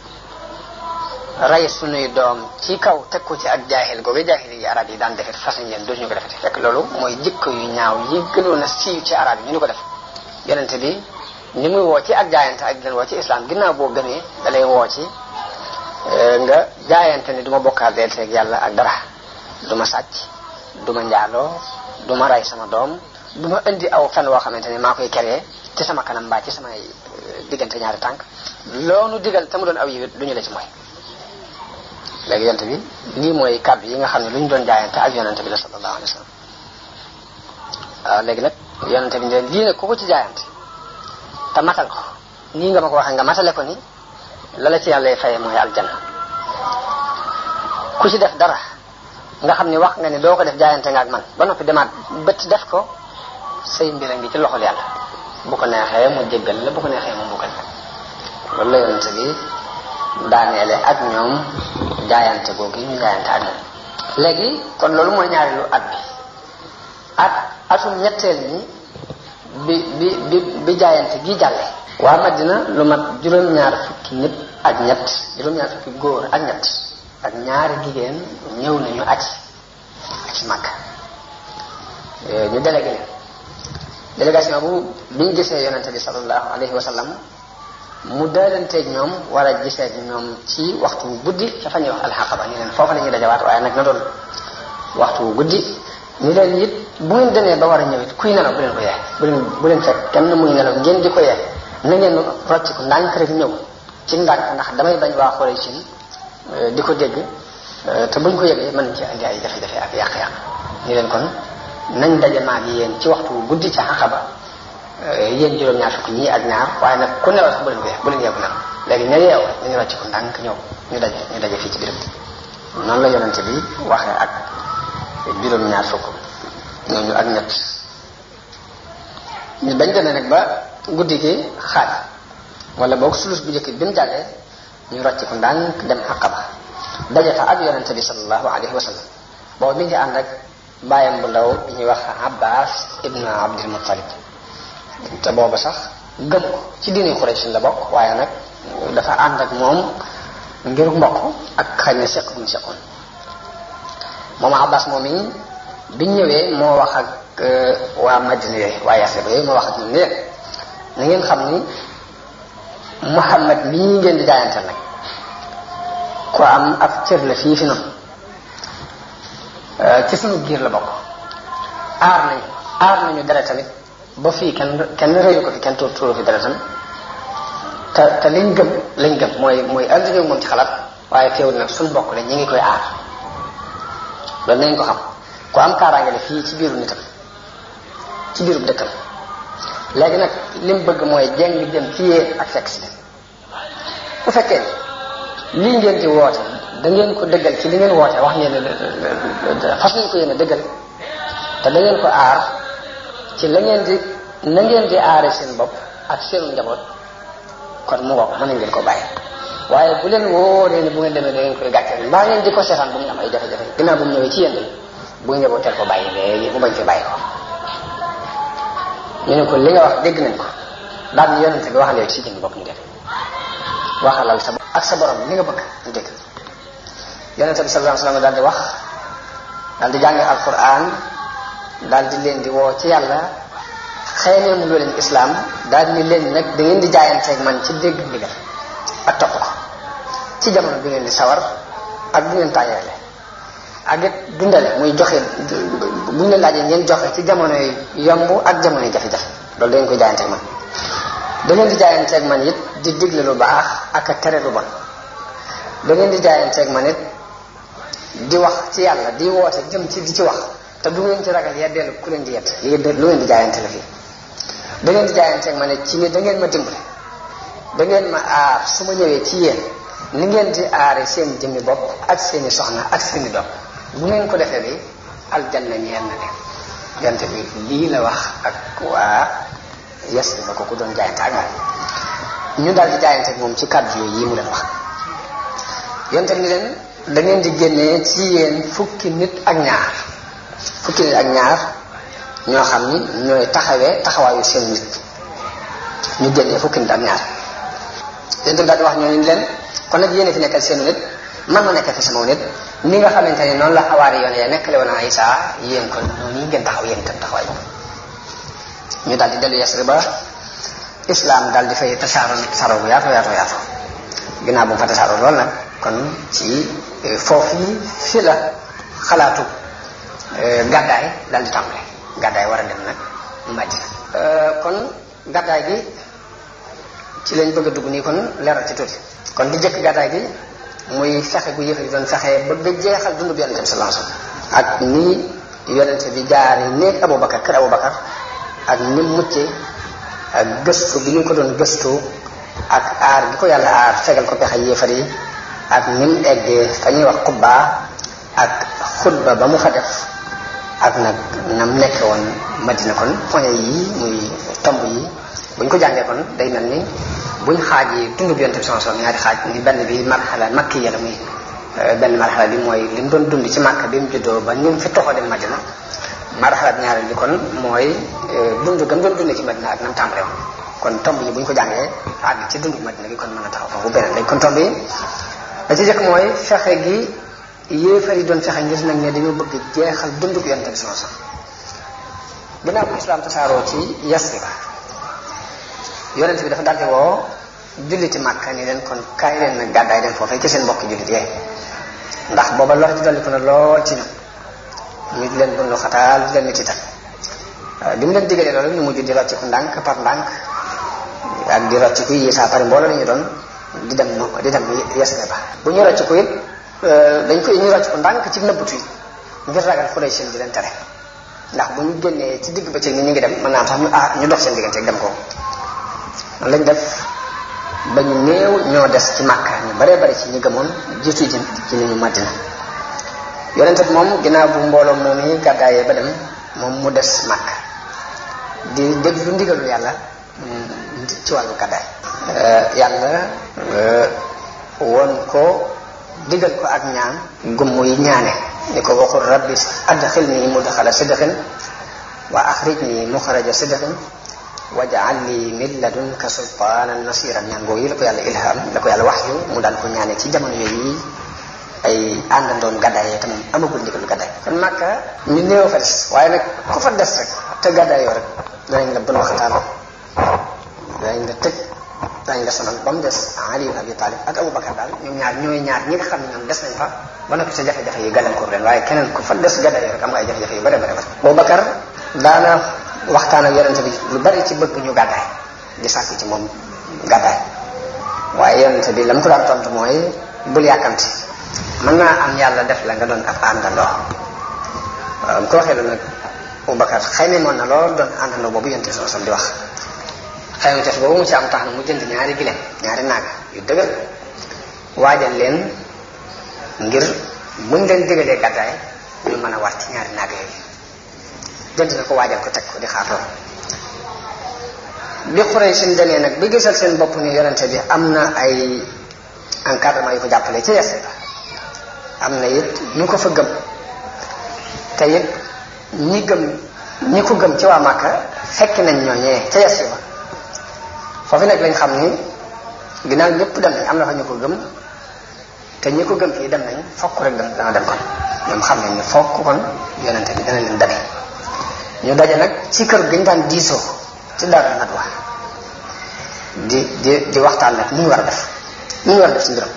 rey sunuy doom ci kaw teg ko ci ak jaahil googu jaahil yi arab yi daan defet fas nañ yéene dootuñu ko defete fekk loolu mooy jikko yu ñaaw yi gënoon a siiw ci arab yi ñu ni ko def yonente bi ni muy woo ci ak jaayante ak leen woo ci islam ginnaaw boo gëmee dalay woo ci nga jaayante ni du ma bokkaal deeteeg yàlla ak dara du ma sàcc du ma njaaloo du ma rey sama doom du ma indi aw fen woo xamante ni maa koy keree ci sama kanam mbaa ci samay diggante ñaari tànk loonu digal te mu doon aw yiwit du ñu la ci mooy léegi yonente bi lii mooy kàddu yi nga xam ne lu ñu doon jaayante ak yonente bi la sallallahu alayhi wa sallam waaw léegi nag yonente bi ne lii nag ku ko ci jaayante te matal ko nii nga ma ko waxee nga matale ko ni la la ci yàlla faye mooy aljanna ku ci def dara nga xam ni wax nga ni doo ko def jaayante nga ak man ba noppi demaat bët def ko say mbir a ngi ci loxol yàlla bu ko neexee mu jéggal la bu ko neexee mu mbugal loolu la yonente bi daaneele ak ñoom jaayante googu ñu jaayante ak moom léegi kon loolu mooy ñaareelu at bi at atum ñetteel ñi bi bi bi bi jaayante gi jàlle waa Madina lu mat juróom-ñaar fukki nit ak ñett juróom-ñaar fukki góor ak ñett ak ñaari jigéen ñëw nañu aj ci Makka ñu délégué leen délégation bu bi ñu gisee yonente bi sallallahu alayhi wa sallam mu daalanteeg ñoom war a gisee ñoom ci waxtu wu guddi ca fa ñuy wax alxaqaba ñu leen foofa la ñuy dajawaat waaye nag na doon waxtu wu guddi ñu leen it bu ngeen demee ba war a ñëw it kuy nelaw bu leen ko yee bu leen bu leen fekk kenn muy nelaw ngeen di ko yee na ngeen rocc ko ndànk rek ñëw ci ndànk ndax damay bañ waa xoolee ci di ko dégg te buñ ko yëgee mën ci andi ay jafe-jafe ak yàq-yàq ñu leen kon nañ daje maag yéen ci waxtu wu guddi ca xaqaba yéen juróom-ñaar fukk ñii ak ñaar waaye nag ku nelaw sax bu leen ko yee bu leen yeewu nelaw léegi ña yeew nañu rocc ko ndànk ñëw ñu daje ñu daje fii ci biir noonu la yonente bi waxee ak juróom-ñaar fukk ñooñu ak ñett ñu bañ demee nag ba guddi gi xaaj wala boog sulus bu njëkk bi mu jàllee ñu rocc ko ndànk dem xaqaba daje fa ak yonente bi sallallahu alayhi wa sallam boobu mi ngi ànd ak bàyyam bu ndaw bi ñuy wax abbas ibnu abdul muttalib te booba sax gëm ko ci diini Quraysh la bokk waaye nag dafa ànd ak moom ngir mbokk ak xëy na seq bu ñu seqoon moom abbas moom yi biñ ñëwee moo wax ak waa madina yooyu waa Yasrib yooyu moo wax ak ñun ne leen na ngeen xam ni Muhammad mii ngeen di jaayanteel nag ku am ab cër la fii fi noonu ci sunu giir la bokk aar nañu aar nañu dara tamit ba fii kenn kenn rëyu ko fi kenn tuur tuuru fi dara tamit te te liñ gëm lañ gëm mooy mooy ànd moom ci xalaat waaye teewul nag suñu bokk la ñi ngi koy aar loolu nañ ko xam ku am kaaraange la fii ci biiru nitam ci biiru dëkkam léegi nag li mu bëgg mooy jeng dem ci yéen ak fekk si bu fekkee lii ngeen di woote da ngeen ko dëggal ci li ngeen woote wax ngeen ne fas nañ ko yéen a dëggal te da ngeen ko aar ci la ngeen di na ngeen di aare seen bopp ak seenu njaboot kon mu ngoog mën nañ ngeen ko bàyyi waaye bu leen wóoree ni bu ngeen demee da ngeen koy gàcceel mbaa ngeen di ko seetaan bu mu am ay jafe-jafe ginnaaw bu mu ñëwee ci yéen de bu ngeen njabooteel ko bàyyi léegi mu bañ fi bàyyi ko ñu ne ko li nga wax dégg nañ ko daal ni yonente bi waxal yow ci jënd bopp ñu def waxalal sa ak sa borom li nga bëgg ñu dégg yonente bi sallallahu alayhi wasallam daal di wax daal di jàng alquran daal di leen di woo ci yàlla xëy na loo leen islam daal ni leen nag da ngeen di jaayanteeg man ci dégg ndigal ak topp ko ci jamono bi ngeen di sawar ak bu ngeen tàyyeele ak it dundale muy joxe bu ñu leen laajee ngeen joxe ci jamono yomb ak jamono yi jafe-jafe loolu da ngeen koy jaayanteeg man da ngeen di jaayanteeg man it di digle lu baax ak a tere lu bon da ngeen di jaayanteeg man it di wax ci yàlla di woote jëm ci di ci wax te du ngeen ci ragal yeddeelu ku leen di yedd li lu ngeen di jaayante la fii da ngeen di jaayanteeg ma ne ci ni da ngeen ma dimbale da ngeen ma aar su ma ñëwee ci yéen ni ngeen di aare seen jëmmi bopp ak seeni soxna ak seeni doom bu ngeen ko defee bi aljanna ñeen na leen yonte bi lii la wax ak waa yes ba ko ku doon jaayante ak moom ñu daal di jaayante ak moom ci kàddu yooyu yi mu leen wax yonte ni leen da ngeen di génnee ci yéen fukki nit ak ñaar fukki nit ak ñaar ñoo xam ni ñooy taxawee taxawaayu seen nit ñu génnee fukki nit ak ñaar yonte bi daal di wax ñooñu leen kon nag yéen fi nekkal seen nit man ma nekkal fi sama nit ni nga xamante ne noonu la xawaari yoon ya nekkale woon a Isa yéen kon noonu ngeen taxaw yéen itam taxawaay ñu daal di dellu Yasrib ba islam daal di fay tasaaroo tasaaroo bu yaatoo yaatoo yaatoo ginnaaw bu mu fa tasaaroo lool nag kon ci foofu yi fi la xalaatu gàddaay daal di tàmbale gàddaay war a dem nag Madina kon gàddaay gi ci lañ bëgg a dugg nii kon leeral ci tuuti kon di jëkk gàddaay gi muy fexe gu yëfe di doon fexe ba ba jeexal dundu bi yonente bi sallallahu alayhi wasallam ak ni yonente bi jaari néeg Abubakar kër Abubakar ak ni mucce ak gëstu bi ñu ko doon gëstu ak aar gi ko yàlla aar fegal ko pexe yéefar yi ak ni mu eggee fa ñuy wax xubbaa ak xutba ba mu fa def ak nag nam nekke woon madina kon point yi muy tomb yi buñ ko jàngee kon day mel ni buñ xaaj yi dund bi yonte bi sama ñaari xaaj ni benn bi marxala makki ya la muy benn marxala bi mooy li mu doon dund ci màkk bi mu juddoo ba ni mu fi toxoo dem madina marxala bi ñaareel bi kon mooy dund gam doon dundee ci madina ak nam tàmbale woon kon tomb yi buñ ko jàngee àgg ci dund madina gi kon mën a taxaw foofu beneen léegi kon tomb yi da ci jëkk mooy fexe gi yéefar yi doon fexe ngir nag ne dañoo bëgg jeexal dunduk yonte bi sama sax ginnaaw bu islam tasaaroo ci Yasrib yonente bi dafa daldi woo julliti Màkka ni leen kon kaay leen nag gàddaay dem foofee ci seen mbokki jullit yee ndax booba lor di dolli ko na lool ci ñoom ñu di leen bundu xataal di leen nit itam bi mu leen digalee loolu ñu mujj di rocciku ndànk par ndànk ak di rocciku yi saa pare mbooloo la ñu doon di dem no di dem Yasrib ba bu ñu rocciku it dañ koy ñu rocciku ndànk ci nëbbutu yi ngir ragal xulay seen di leen tere ndax bu ñu génnee ci digg bëccëg ni ñu ngi dem mën naa am sax ñu ah ñu dox seen diggante dem ko lañ def ba ñu néew ñoo des ci Màkka ñu baree bari ci ñi gëmoon jiitu ji ci ni ñu Madina yonente bi moom ginnaaw bu mbooloo moom yi gàddaayee ba dem moom mu des Màkka di déglu ndigalu yàlla ci wàllu gàddaay yàlla woon ko digal ko ak ñaan gum muy ñaane ni ko waxul rabbi adxilni mudxala sidqin wa axrijni muxraja sidqin wajaal li min ladunka sultaanan nasiran ñaan boobu yi la ko yàlla ilham la ko yàlla wax yu mu daan ko ñaane ci jamono yooyu ay àndandoon gàddaay tam amagul ndigalu gàddaay kon Màkka ñu néew fa des waaye nag ku fa des rek te gàddaay yoo rek danañ la bën waxtaan danañ la tëj danañ la sonal ba mu des Ali ibn Abi Talib ak Abu Bakar daal ñoom ñaar ñooy ñaar ñi nga xam ne ñoom des nañ fa ba noppi sa jafe-jafe yi gàllankoor leen waaye keneen ku fa des gàddaay yoo rek am nga ay jafe-jafe yu bare bare bare Abu Bakar daana waxtaan ak yonente bi lu bari ci bëgg ñu gàddaay di sàkk ci moom gàddaay waaye yonente bi la mu ko daan tontu mooy bul yàkkamti mën naa am yàlla def la nga doon ab àndandoo waaw ko waxee loolu nag Abubakar xëy na moon na lool doon àndandoo boobu yonente bi sam di wax xëy na boobu mu ci am tax na mu jënd ñaari gileem ñaari naag yu dëgër waajal leen ngir buñ leen digalee gàddaay ñu mën a war ci ñaari naag yooyu jënd na ko waajal ko teg ko di xaar lool bi xuree seen demee nag bi gisal seen bopp ni yonente bi am na ay encadrement yu ko jàppale ci Yasrib ba am na it ñu ko fa gëm te it ñi gëm ñi ko gëm ci waa Màkka fekk nañ ñooñee ca Yasrib ba foofu nag lañ xam ni ginnaaw ñëpp dem nañ am na fa ñu ko gëm te ñi ko gëm fii dem nañ fokk rek dem dana dem kon ñoom xam nañ ni fokk kon yonente bi dana leen dabe ñu daje nag ci kër gañ daan diisoo ci Daaru Nadwa di di di waxtaan nag nu ñu war a def nu ñu war a def ci mbiram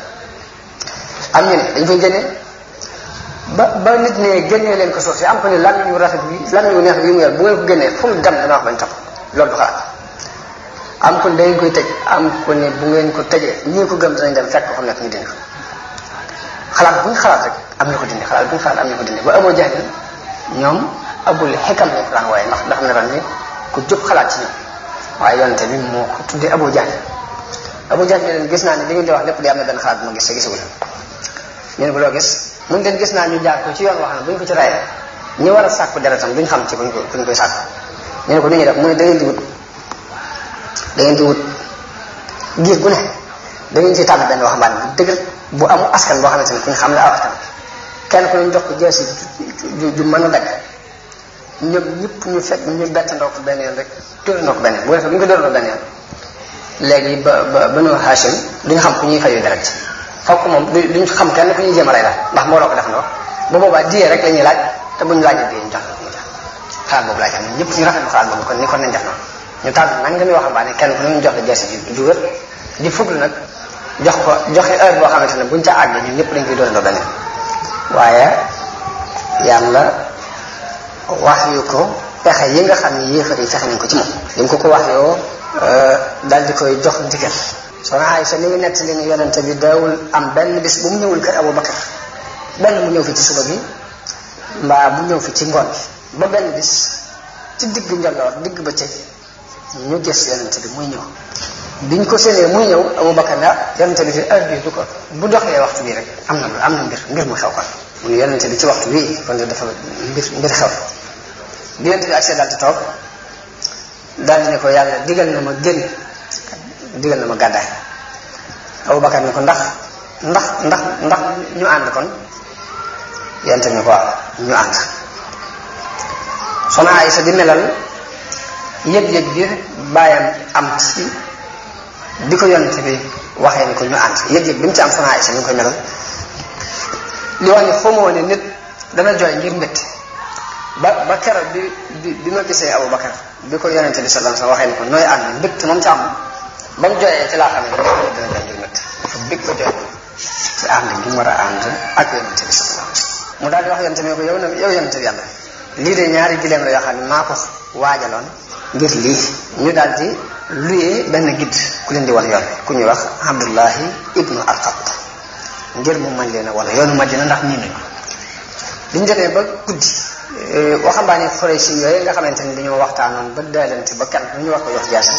am ñu ne dañ koy génne ba ba nit ne génnee leen ko suuf si am ko ne lan ñu rafet bi lan ñu neex bi mu yor bu ngeen ko génnee fu mu dem dana wax bañ topp loolu du xalaat am ko ne da ngeen koy tëj am ko ne bu ngeen ko tëjee ñii ko gëm danañ dem fekk ko xam nekk ñu dindi ko xalaat bu ñu xalaat rek am na ko dindi xalaat bu ñu xalaat am na ko dindi ba amoo jahlin ñoom abul xikam lañ ko daan waaye ndax ndax ne ran ni ku jóg xalaat ci ñoom waaye yonente bi moo ko tuddee abu jahl abu jahl ne leen gis naa ne li ngeen di wax lépp di am na benn xalaat bu ma gis te gisagu leen ñu ne ko loo gis mun leen gis naa ñu jaar ko ci yoon wax na bu ñu ko ci rayee ñi war a sàkku deretam duñ xam ci buñ ko buñ koy sàkku ñu ne ko nu ñuy def mu ne da ngeen di wut da ngeen di wut giir gu ne da ngeen ci tànn benn waxambaane bu dëgër bu am askan boo xamante ne ku ñu xam ne aw askan kenn ku ñu jox ko jeesi ju ju mën a dagg ñoom ñëpp ñu fekk ñu bett ndoo ko benn yoon rek dóorandoo ko benn yoon bu defee bu ñu ko dóorandoo benn yoon léegi ba ba banu Hashim duñu xam ku ñuy fayu deret ci fokk moom duñ xam kenn ku ñuy jéem a rey daal ndax moo loo ko def ndoo bu boobaa diyee rek la ñuy laaj te buñu laajee diyee ñu jox la ko ñu jox xalaat boobu laaj am ñëpp ñu rafetlu xalaat boobu kon ni kon nañ def noonu ñu tànn nag nga mi waxambaane kenn ku ne ñu jox la jeesi ju ju wér di fuglu nag jox ko joxe heure boo xamante ne buñ ca àggee ñun ñëpp dañ koy dóorandoo benn yoon waaye yàlla wax yu ko pexe yi nga xam ne yéefar yi fexe nañ ko ci moom li mu ko ko wax yoo daal di koy jox ndigal soxna Aysa li ngi nett li ni yonente bi daawul am benn bis bu mu ñëwul kër Abu Bakar benn mu ñëw fi ci suba bi mbaa bu ñëw fi ci ngoon bi ba benn bis ci digg njolloor digg ba cëg ñu gis yonente bi muy ñëw biñ ko séenee muy ñëw Abu Bakar na yonente bi fi heure bi du ko bu doxee waxtu bii rek am na am na mbir mbir mu xew kon mu ne yonente bi ci waxtu bii kon dafa mbir mbir xew bi yonente bi accès daal di toog daal di ne ko yàlla digal na ma génn digal na ma gàddaay Abu Bakar ne ko ndax ndax ndax ndax ñu ànd kon yonente bi ne ko waaw ñu ànd soxna Aysa di melal yëg-yëg bi bàyyam am ci bi ko yonente bi waxee ni ko ñu ànd yëg-yëg bi mu ci am soxna Aysa mi ngi koy melal li wax ni xamoo ne nit dana jooy ngir métti ba ba keroog bi bi bi ma gisee Abu Bakar bi ko yonente bi sallallahu alayhi wasallam waxee ni ko nooy ànd mbégte moom ci am ba mu jooyee ci laa xam ne dana jooy ngir métti dafa bég ko jooy ci ànd gi mu war a ànd ak yonente bi sallallahu alayhi wasallam mu daal di wax yonente bi ko yow na yow yonente bi yàlla lii de ñaari gileem la yoo xam ne maa ko waajaloon ngir lii ñu daal di luyee benn gidd ku leen di wan yoon ku ñuy wax Abdullahi ibnu Arqat ngir mu mën leen a wan yoonu Madina ndax nii nañu biñ demee ba guddi waxambaane xore si yooyu nga xamante ni dañoo waxtaanoon ba daalante ba kan ñu war ko jox jaasam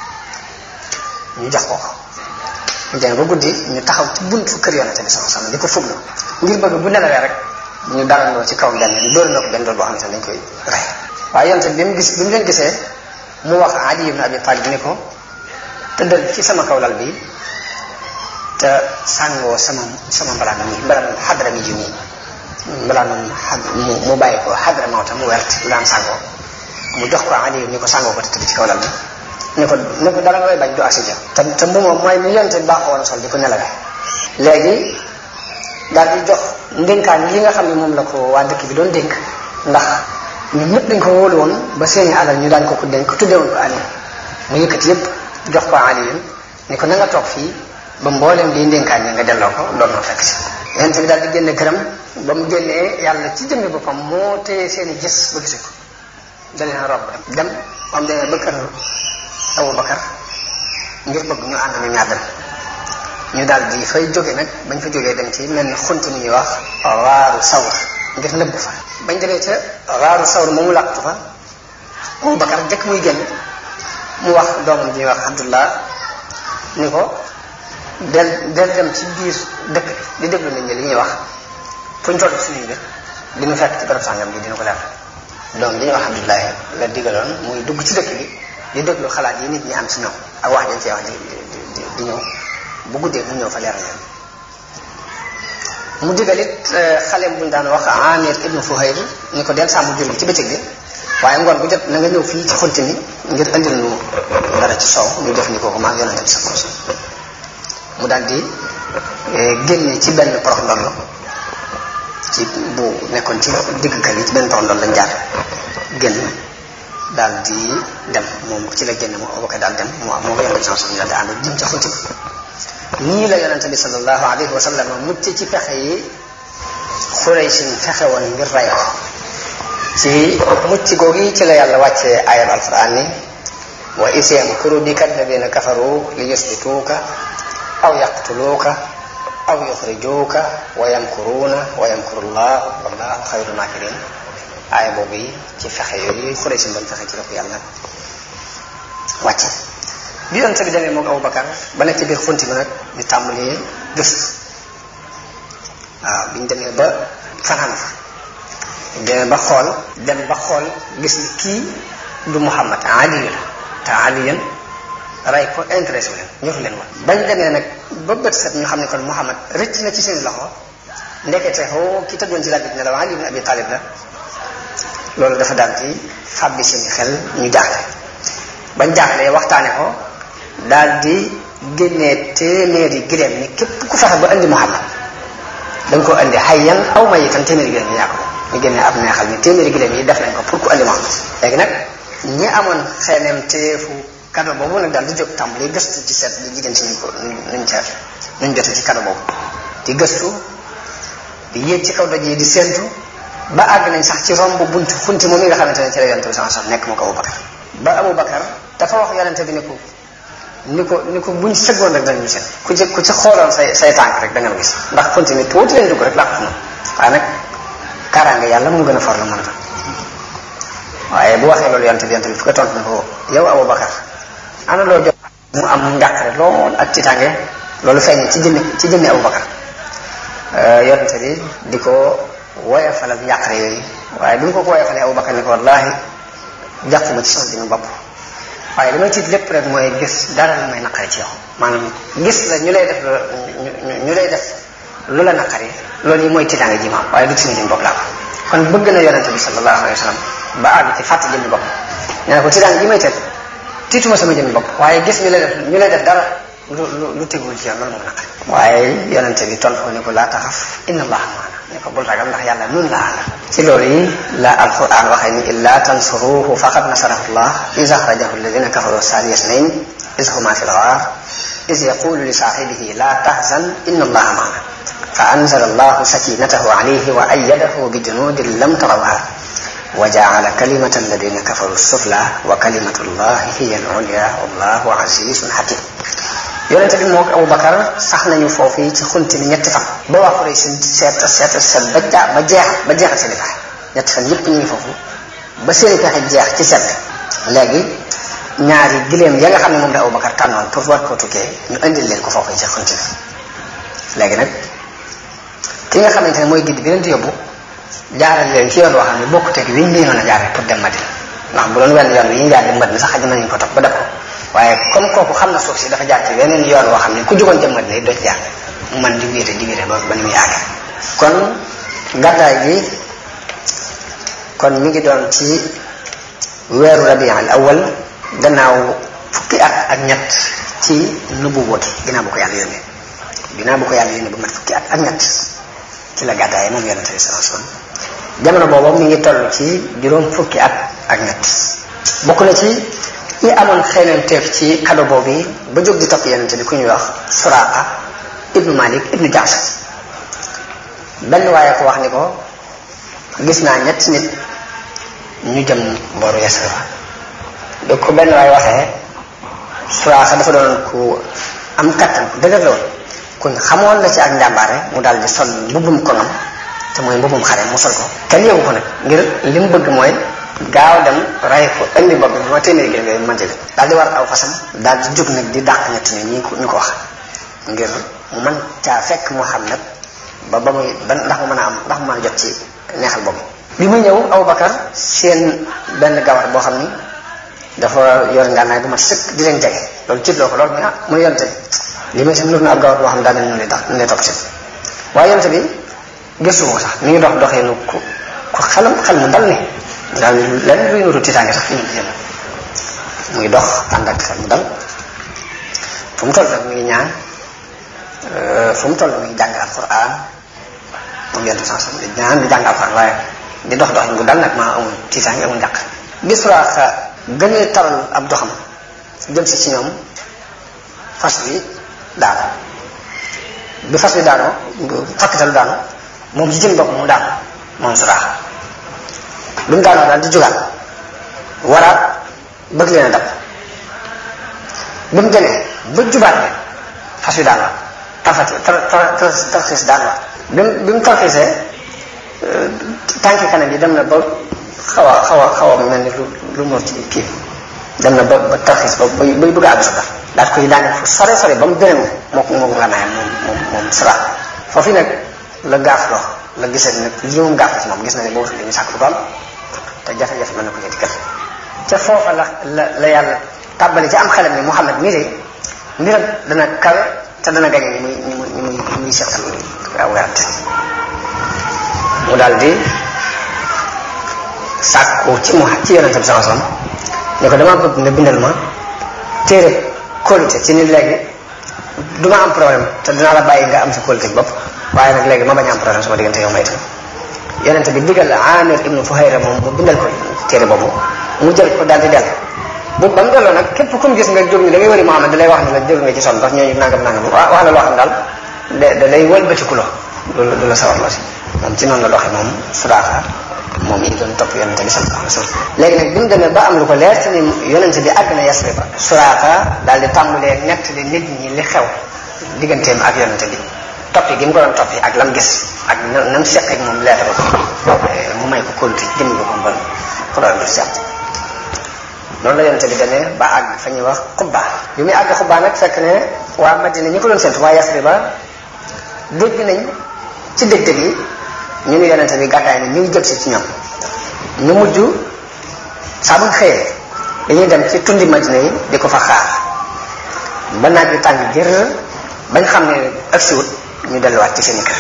ñu jox ko ko ñu demee ba guddi ñu taxaw ci buntu kër yonente bi sama sama di ko fuglu ngir bëgg bu nelawee rek ñu darandoo ci kaw benn ñu dóor na ko benn dool boo xamante ne dañ koy rey waaye yonente bi mu gis bi mu leen gisee mu wax Ali ibn Abi Talib ni ko tëddal ci sama kaw lal bi te sàngoo sama sama mbalaan mi mbalaan xadra mi ji nii mbalaan mu mu bàyyi ko xadra mawta mu wert lu daan sàngoo mu jox ko Ali ni ko sàngoo ko te tëdd ci kaw lal bi ni ko ni ko dara ngay bañ du asi ja te te bu moom mooy mi yonte baaxoo woon sol di ko nelawee léegi daal di jox ndénkaan li nga xam ne moom la ko waa dëkk bi doon dénk ndax ñun ñëpp dañ ko wóolu woon ba seeni alal ñu daan ko ko dénk tuddee woon ko Ali mu yëkkati yëpp jox ko Ali yéen ni ko na nga toog fii ba mboolem liy ndénkaan yi nga delloo ko doon na fekk si yonente bi daal di génne këram ba mu génnee yàlla ci jëmmi boppam moo téye seeni gis ba gisu ko dalee na rob dem ba mu demee ba kër Abu Bakar ngir bëgg ñu ànd ñu ñaar dem ñu daal di fay jóge nag bañ fa jógee dem ci mel ni xunt mu ñuy wax waaru sawr ngir nëbb fa bañ demee ca waaru sawr moomu làqtu fa Abu Bakar jëkk muy génn mu wax doomam ji ñuy wax Abdullah ni ko del del dem ci biir dëkk bi di déglu nit ñi li ñuy wax fuñ toll suñuy mbir di ñu fekk ci barab sàngam bi dina ko leer doom li ñuy wax Abdullahi la digaloon muy dugg ci dëkk bi di déglu xalaat yi nit ñi am ci ñoom ak wax dañ cee wax di di di ñëw bu guddee mu ñëw fa leeral leen mu digal it xaleem buñ daan wax Amir ibnu Fuhayr ni ko del sàmm jur gi ci bëccëg bi waaye ngoon bu jot na nga ñëw fii ci xunti mi ngir andil nu dara ci soow ñu def ni kooku maag yonente bi sa koos mu daal di génne ci benn porox ndollo ci bu nekkoon ci digg kër yi ci benn porox ndollo lañ jaar génn daal di dem moom ci la génne moom Abubakar daal dem moo moo ko yonente bi sallallahu alayhi wasallam daal di ànd jëm ca xunti nii la yonente bi sallallahu alayhi wa sallam mucc ci pexe yi Xuraysin fexe woon ngir ray ko ci mucc googi ci la yàlla wàccee ayat alquran ni wa is yamkuru bika alladina kafaru li yusbituuka aw yaqtuluuka aw yuxrijuuka wa yamkuruuna wa yamkuru llah wallahu xayru makirin aaya boobu yi ci fexe yooyu Xuraysin doon fexe ci la ko yàlla wàcce bi yonente bi demee moom Abubakar ba nekk ci biir xunti bi nag ñu tàmbalee gëstu waaw biñ demee ba fanaan fa demee ba xool dem ba xool gis ni kii du Muhammad Ali la te Ali yéen ray ko intéressé leen ñoru leen woon bañ demee nag ba bët set ñu xam ne kon Muhammad rëcc na ci seen loxo ndekete xoo ki tëddoon ci laaj bi ne la Ali ibn Abi Talib la loolu dafa daal di fàbbi seen xel ñu jaaxle bañ jaaxlee waxtaane ko daal di génnee téeméeri gileem ni képp ku fexe ba indi Muhammad da nga ko indi hayyan aw mayitan téeméeri gileem yi yaa ko ñu génnee ab neexal ni téeméeri gileem yi def nañ ko pour ku indi Muhammad léegi nag ñi amoon xeeneem teefu kado boobu nag daal di jóg tàmbali gëstu ci seet di jigéen ci ñu ko nuñ seet nuñ jote ci kado boobu di gëstu di yéeg ci kaw doj yi di séentu ba àgg nañ sax ci romb buntu funti moom mi nga xamante ne ci la yonente bi sallallahu alayhi wasallam nekk mu ko Abubakar ba Abubakar dafa wax yonente bi ne ko ni ko ni ko buñ sëggoon rek danañu seen ku ci ku ci xooloon say say tànk rek da nga gis ndax funti mi tuuti lañ dugg rek làqu na waaye nag kaaraange yàlla mu gën a for la mën a doon waaye bu waxee loolu yonente bi yonente bi fu ko tontu ne ko yow Abubakar ana loo jox mu am njàqare lool ak ci tànge loolu feeñ ci jëmmi ci jëmmi Abubakar yonente bi di ko woyofalal njàqare yooyu waaye bi mu ko ko woyofalee Abubakar ne ko wallaahi jàquma ci sama jëmmi bopp waaye li may tiit lépp rek mooy gis dara lu may naqari ci yow maanaam gis la ñu lay def ñu lay def lu la naqari loolu yi mooy tiitaange ji ma am waaye du ci sama jëmmi bopp laa ko kon bëgg na yonente bi sallallahu alayhi wa sallam ba àgg ci fàtte jëmmi bopp nee na ko tiitaange ji may teg tiituma sama jëmmi bopp waaye gis ñu lay def ñu lay def dara lu lu lu tegul ci yow loolu moom naqari waaye yonente bi tontu ko ne ko laa taxaf inna allaha maana ne ko bul ragal ndax yàlla nun laa la ci loolu yi la alquran waxee ni illa tansuruhu faqad nasarahu llah iz axrajahu alladina kafaru thaniya ithnayn iz huma fi lgaar iz yaqulu li saaxibihi la tahzan inna allaha maana fa anzala allahu sakinatahu alayhi wa ayyadahu bi junudin lam tarawha wa jaala kalimata alladina kafaru sufla wa kalimatu llahi hiya al-ulya wallahu azizun hakim yonente bi moog Abubakar sax nañu foofu yi ci xunti ni ñetti fan ba waa Quraysh seen seet seet seet ba jaa ba jeex ba jeexal seen i pexe ñetti fan yëpp ñu ngi foofu ba seen i pexe jeex ci seet léegi ñaari gileem ya nga xam ne moom la Abubakar tànnoon pour war koo tukkee ñu indil leen ko foofu yi ci xunti bi léegi nag ki nga xamante ne mooy gidd bi leen di yóbbu jaaral leen ci yoon woo xam ne bokkut ak wi ñu leen a jaaree pour dem Madina ndax bu doon wenn yoon wi ñu jaar dem Madina sax xaj nañu ko topp ba def ko waaye comme kooku xam na suuf si dafa jaar ci weneen yoon woo xam ne ku jugoon jëm Madina doo ci jaar mu man di wéete di wéete ba ba ni muy àgg kon gàddaay gi kon mi ngi doon ci weeru rabi al awal gannaaw fukki at ak ñett ci nubuwa gi ginnaaw bu ko yàlla yónnee ginnaaw bu ko yàlla yónnee ba mat fukki at ak ñett ci la gàddaay moom yonente bi sallallahu alayhi wasallam jamono boobu mi ngi toll ci juróom fukki at ak ñett bokk na ci ñi amoon xeeneen teef ci kado boobu ba jóg di topp yonente bi ku ñuy wax Suraaqa ibnu Malik ibnu Jaas benn waaye ko wax ni ko gis naa ñett nit ñu jëm booru Yasrib da ko benn waaye waxee Suraaqa dafa doon ku am kattan ku dëgër la woon kuñ xamoon la ci ak njàmbaare mu daal di sol mbubbum koŋam te mooy mbubbum xare mu sol ko kenn yóbbu ko nag ngir li mu bëgg mooy gaaw dem ray ko indi bopp bi ma téeméeri gi nga mën jële daal di war aw fasam daal di jóg nag di dàq ñett ni ñi ñu ko wax ngir mu mën caa fekk Muhammad ba ba muy ba ndax mu mën a am ndax mu mën a jot ci neexal boobu bi muy ñëw Abubakar seen benn gawar boo xam ni dafa yor ngànnaay bu mat sëkk di leen jege loolu tiitloo ko loolu mu ah mu yonte li may sam nur na ab gawar boo xam daa mel ñu lay tax ñu lay topp si waaye yonte bi gëstu ko sax mi ngi dox doxee nu ku ku xelam xel mu dal ni daal lenn luy nuru tiitaange sax fi ñu jëm muy dox ànd ak xel mu dal fu mu toll rek mi ngi ñaan fu mu toll mi ngi jàng alquran moom yonte sans di ñaan di jàng alquran waaye di dox dox bu dal nag maa amul tiitaange amul njàq bi Suraaqa gënee taral ab doxam jëm si ci ñoom fas wi daanu bi fas wi daanoo fakkitalu daanu moom ci jëm bopp mu daanu moom suraaxa bi mu daanoo daal di jugaat waraat bëgg leen a dab bi mu demee ba jubaat ne fas wi daanu tarfati tarxiis daanu waat bi mu bi mu tarxiisee tànki kanam yi dem na ba xaw a xaw a xaw a mel ni lu lu mor ci kii dem na ba ba tarxiis ba bay bay bëgg a àgg sukar daal koy daane fu sore sore ba mu gënee moo ko moo ko nganaayam moom moom moom sara foofu nag la gaaf loo la gisee nag li moom gaaf la ci moom gis na ne boobu dañuy sàkk lu ko am te jafe-jafe mën na ko ñetti kër ca foofa la la la yàlla tàbbali ci am xelam ni Muhammad mii de mbiram dana kawe te dana gañe ñi muy ñi muy ñi muy ñi muy seqal aw werante mu daal di sàkku ci mu ci yonente bi sama sama ne ko dama bëgg nga bindal ma téere kóolute ci ni léegi du ma am problème te dinaa la bàyyi nga am sa kóolute bopp waaye nag léegi ma bañ a am problème sama diggante yow may itam yonente bi digal la Amir ibnu Fuhayra moom mu bindal ko téere boobu mu jël ko daal di dellu bu ba mu delloo nag képp ku mu gis nga jóg ni da ngay wëri Muhammad da lay wax ni la jóg nga ci sonn ndax ñooñu nangam nangam wax la loo xam daal da da lay wëlbatiku lo du la du la sawar loo si moom ci noonu la doxee moom Suraaxa moom yi doon topp yonente bi sallallahu alayhi wa sallam léegi nag bi mu demee ba am lu ko leer ci ni yonente bi àgg na Yasrib ba Suraaxa daal di tàmbalee nettali nit ñi li xew digganteem ak yonente bi toppi gi mu ko doon toppi ak lam gis ak na nam seq ak moom leetar ko mu may ko kóolute jëmmi ko kon problème du seq noonu la yonente bi demee ba àgg fa ñuy wax xubba bi muy àgg xubba nag fekk ne waa Madina ñi ko doon séntu waa Yasrib ba dégg nañ ci dëgg bi ñu ngi yonente bi gàddaay ni ñu ngi jëm si ci ñoom ñu mujj saa bu xëyee dañuy dem ci tundi Madina yi di ko fa xaar ba naaj bi tàng jër bañ xam ne agsiwut ñu delluwaat ci seeni kër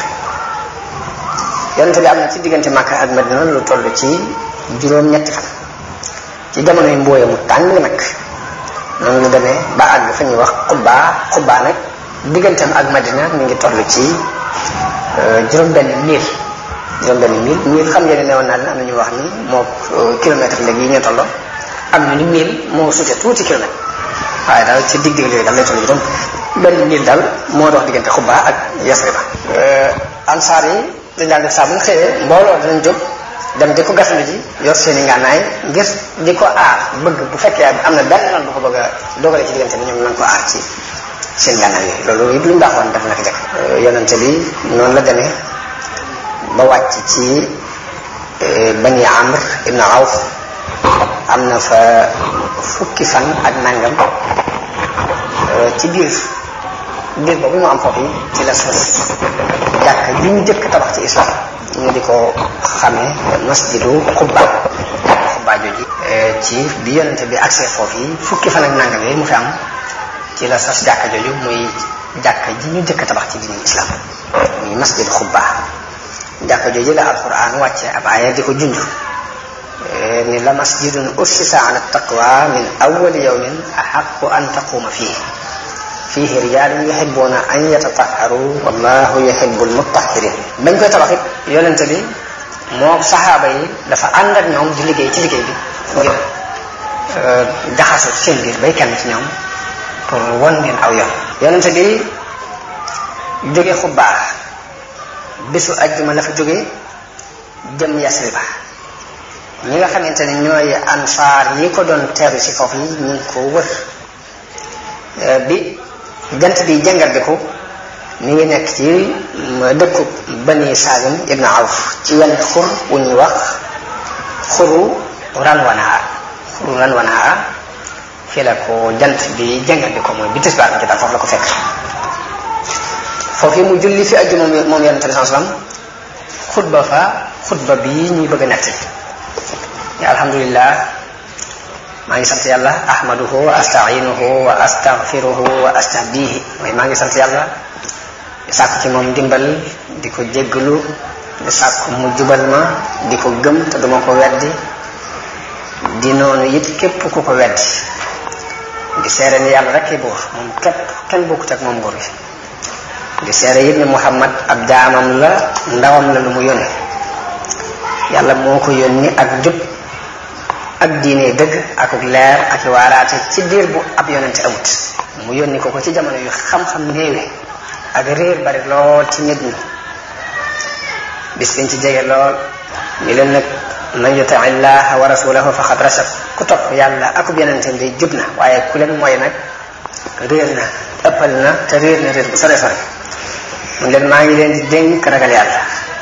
yonente bi am na ci diggante Makka ak Madina lu toll ci juróom-ñetti fan ci jamono yi mbooye mu tàng nag noonu lu demee ba àgg fa ñuy wax xubbaa xubbaa nag digganteem ak Madina mi ngi toll ci juróom-benn mille juróom-benn mille mille xam ngeen ne newoon naa leen am na ñu wax ni moo kilomètre léegi yi ñoo tolloo am ñu ni mille moo sute tuuti kilomètre waaye daal ci dig dig yooyu daal lay toll juróom benn mille daal moo dox diggante xubbaa ak Yasriba ansaar yi dañ daal def saa bu ñu xëyee mbooloo dinañ jóg dem di ko gasandu ji yor seen i ngànnaay ngir di ko aar bëgg bu fekkee am na benn noonu bu ko bëgg a dogale ci diggante bi ñoom nañ ko aar ci seen ngànnaay yooyu loolu it lu mu baaxoon def na ko jëkk yonente bi noonu la demee ba wàcc ci bani amr ibn awf am na fa fukki fan ak nangam ci biir biir boobu mu am foofu ci la sos jàkk ji ñu jëkk tabax ci islam ñu di ko xamee masjidu xubba xubba jooji ci bi yonente bi accès foofu yi fukki fan ak nangam yooyu mu fi am ci la sos jàkka jooju muy jàkka ji ñu jëkk tabax ci diini islam muy masjidu xubba jàkka jooju la alquran wàcce ab aaya di ko junj ni la masjidun ussisa ala taqwa min awwali yawmin ahaqqu an taquma fihi fihi rijalun yuhibbuna an yatatahharu wallahu yuhibbul mutahhirin bañ koy tabax it yonente bi moo saxaaba yi dafa ànd ak ñoom di liggéey ci liggéey bi ngir jaxasoo ci seen biir bay kenn ci ñoom pour won ngeen aw yoon yonente bi jóge xubbaa bisu ajjuma la fa jóge jëm Yasriba ñi nga xamante ne ñooy ansaar yi ko doon teeru ci foofu yi ñu ngi ko wër bi jant bi jàngar bi ko mi ngi nekk ci dëkku bani Salim ibn Awf ci wenn xur wu ñuy wax xuru Ranwanaa xuru Ranwanaa fii la ko jant bi jàngar bi ko mooy bi tisbaar bi jotaat foofu la ko fekk foofu mu julli fi ajju moom moom yonente bi sallam xutba fa xutba bi ñuy bëgg a nettali alhamdulillah maa ngi sant yàlla ahmaduhu wa astainuhu wa astaghfiruhu wa astahdihi mooy maa ngi sant yàlla di sàkku ci moom ndimbal di ko jéggalu di sàkku mu jubal ma di ko gëm te duma ko weddi di noonu it képp ku ko weddi di seere ni yàlla rek buur moom képp kenn bokkut ak moom buur bi di seere it ni muhammad ab jaamam la ndawam la lu mu yónni yàlla moo ko yónni ak jub ak diine dëgg akuk leer ak i waaraate ci diir bu ab yonente amut mu yónni ko ko ci jamono yu xam-xam néewe ak réer bari lool ci nit ñi bis biñ ci jege lool ñu leen nag man yuti illaha wa rasulahu faqad rashad ku topp yàlla akub yonenteem day jub na waaye ku leen mooy nag réer na ëppal na te réer na réer bu sore sore mu leen maa ngi leen di dénk ragal yàlla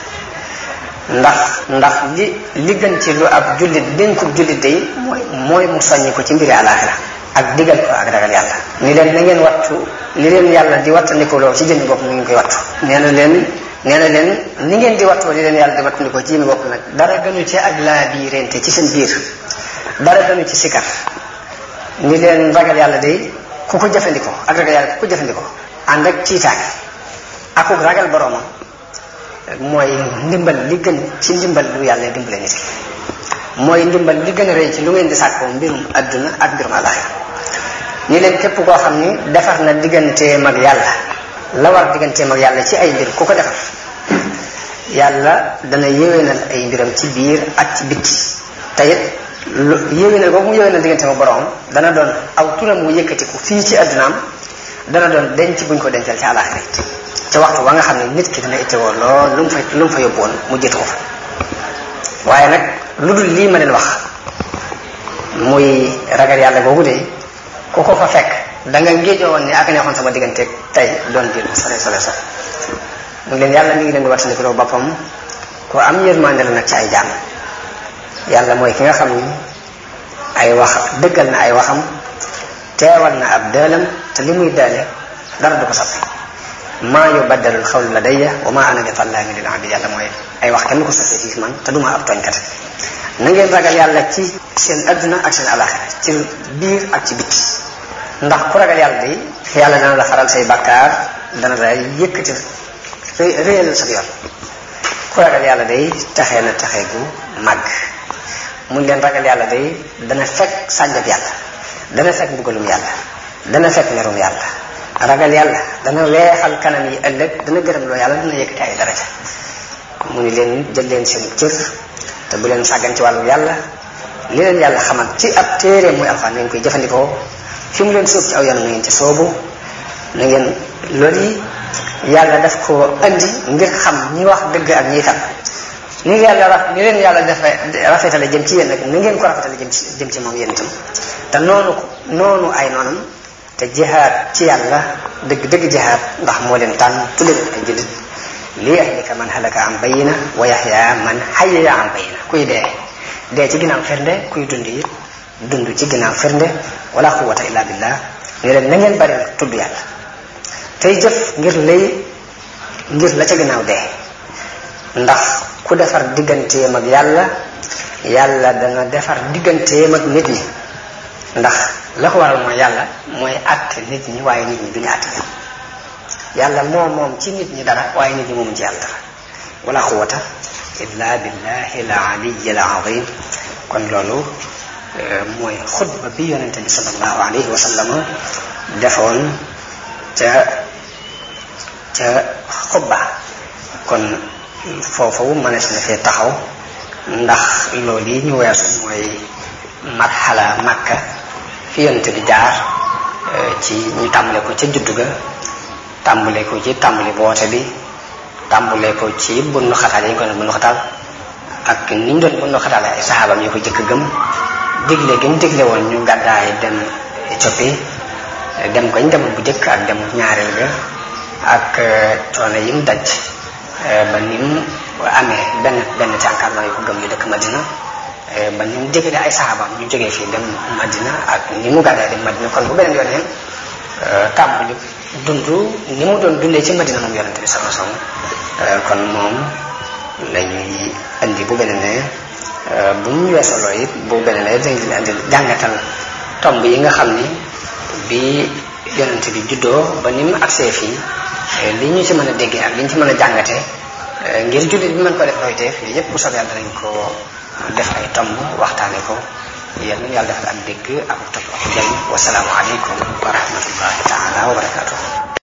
ndax ndax li li gën ci lu ab jullit dénkub jullit day mooy mooy mu soññi ko ci mbiri àlaaxira ak digal ko ak ragal yàlla ni leen na ngeen wattu li leen yàlla di wattandikuloo ci jëmmi bopp mu ngi koy wattu nee na leen nee na leen ni ngeen di wattoo li leen yàlla di wattandikoo ci jëmmi bopp nag dara gënu ci ak laa biirente ci seen biir dara gënu ci sikar ni leen ragal yàlla day ku ko jëfandikoo ak ragal yàlla ku ko jëfandikoo ànd ak ciitaange akuk ragal boroomam mooy ndimbal li gën ci ndimbal lu yàlla dimbale nit ki mooy ndimbal li gën a rëy ci lu ngeen di sàkkoo mbirum adduna ak mbirum alaxira ni leen képp koo xam ni defar na digganteem ak yàlla la war digganteem ak yàlla ci ay mbir ku ko defar yàlla dana yéwénal ay mbiram ci biir ak ci bitti te it lu yéwénal boobu mu yéwénal digganteem ak boroom dana doon aw turam mu yëkkatiku fii ci addunaam dana doon denc buñ ko dencal ci alaxira it ca waxtu wa nga xam ne nit ki dana ittewoo lool lu mu fa lu mu fa yóbbuwoon mu jëtu ko fa waaye nag lu dul lii ma leen wax muy ragal yàlla googu de ku ko fa fekk da nga ngéejoo woon ni ak neexoon sama diggante tey doon biir sore sore sore mu leen yàlla mi ngi leen di wattandikuloo boppam ku am yërmande la nag ci ay jaam yàlla mooy ki nga xam ni ay wax dëggal na ay waxam teewal na ab dëelam te li muy dëele dara du ko soppi maa yubaddalul xawlu ladayya wa ma ana bi tallaamin lil abid yàlla mooy ay wax kenn du ko sosee fii man te duma ab tooñkat na ngeen ragal yàlla ci seen adduna ak seen alaxira ci biir ak ci bitti ndax ku ragal yàlla day yàlla dana la faral say bakkaar dana la yëkkati réyalal sa yoon ku ragal yàlla day taxee na taxee gu màgg mun leen ragal yàlla day dana fekk sànjab yàlla dana fekk mbugalum yàlla dana fekk merum yàlla ragal yàlla dana weexal kanam yi ëllëg dana gërëm loo yàlla dana yëkkati ay daraja mu ni leen jël leen seen cër te bu leen sàggan ci wàllu yàlla li leen yàlla xamal ci ab téere muy alxuraan na ngeen koy jëfandikoo fi mu leen sóob ci aw yoon na ngeen ci soobu na ngeen loolu yi yàlla daf ko andi ngir xam ñi wax dëgg ak ñiy tam ni yàlla raf ni leen yàlla dafa rafetale jëm ci yéen nag ni ngeen ko rafetale jëm ci jëm ci moom yéen itam te noonu ko noonu ay noonam te jihaad ci yàlla dëgg dëgg jihaad ndax moo leen tànn tudde leen ay jullit li yahlika man halaka an bayina wa yaxya man hayya an bayina kuy dee dee ci ginnaaw firnde kuy dund it dund ci ginnaaw firnde wala quwwata illa billah ne leen na ngeen bari nag tudd yàlla tey jëf ngir lay ngir la ca ginnaaw dee ndax ku defar digganteem ak yàlla yàlla dana defar digganteem ak nit ñi ndax la ko waral mooy yàlla mooy àtte nit ñi waaye nit ñi duñu àtte yàlla moo moom ci nit ñi dara waaye nit ñi moomu ci yàlla dara wala quwwata illa billahi al aliyi al azim kon loolu mooy xutba bi yonente bi sallallahu alayhi wa sallam defoon ca ca xutba kon foofu mënees na fee taxaw ndax loolu yi ñu weesu mooy marxala makka fi yonente bi jaar ci ñu tàmbale ko ca juddu ga tàmbale ko ci tàmbali boote bi tàmbale ko ci bunnu xataal yi ñu ko doon bunnu xataal ak ni ñu doon bunnu xataal ay saxaabam ñu ko jëkk gëm digle gi mu digle woon ñu gàddaay dem Éthiopie dem ko ñu demoon bu jëkk ak dem ñaareel ga ak coono yi mu daj ba ni mu amee benn benn cànkaar yu ko gëm yu dëkk Madina ba ni mu digale ay saxaabam ñu jógee fii dem Madina ak ni mu gàddaay dem Madina kon bu beneen yoonee tàmbali dund ni mu doon dundee ci Madina moom yonente bi sama som kon moom la ñuy indi bu beneen ne bu ñu weesoo loolu it bu beneen ne dañ leen indi jàngatal tomb yi nga xam ni bi yonente bi juddoo ba ni mu agsee fii li ñu ci mën a déggee ak li ñu ci mën a jàngatee ngir jullit bi mën ko def royteef yooyu yëpp bu soobee yàlla danañ ko def ay tomb waxtaane ko yéen yàlla defal ak dégg ak topp ak jëriñ wasalaamu aleykum wa rahmatullahi taala wa barakatuh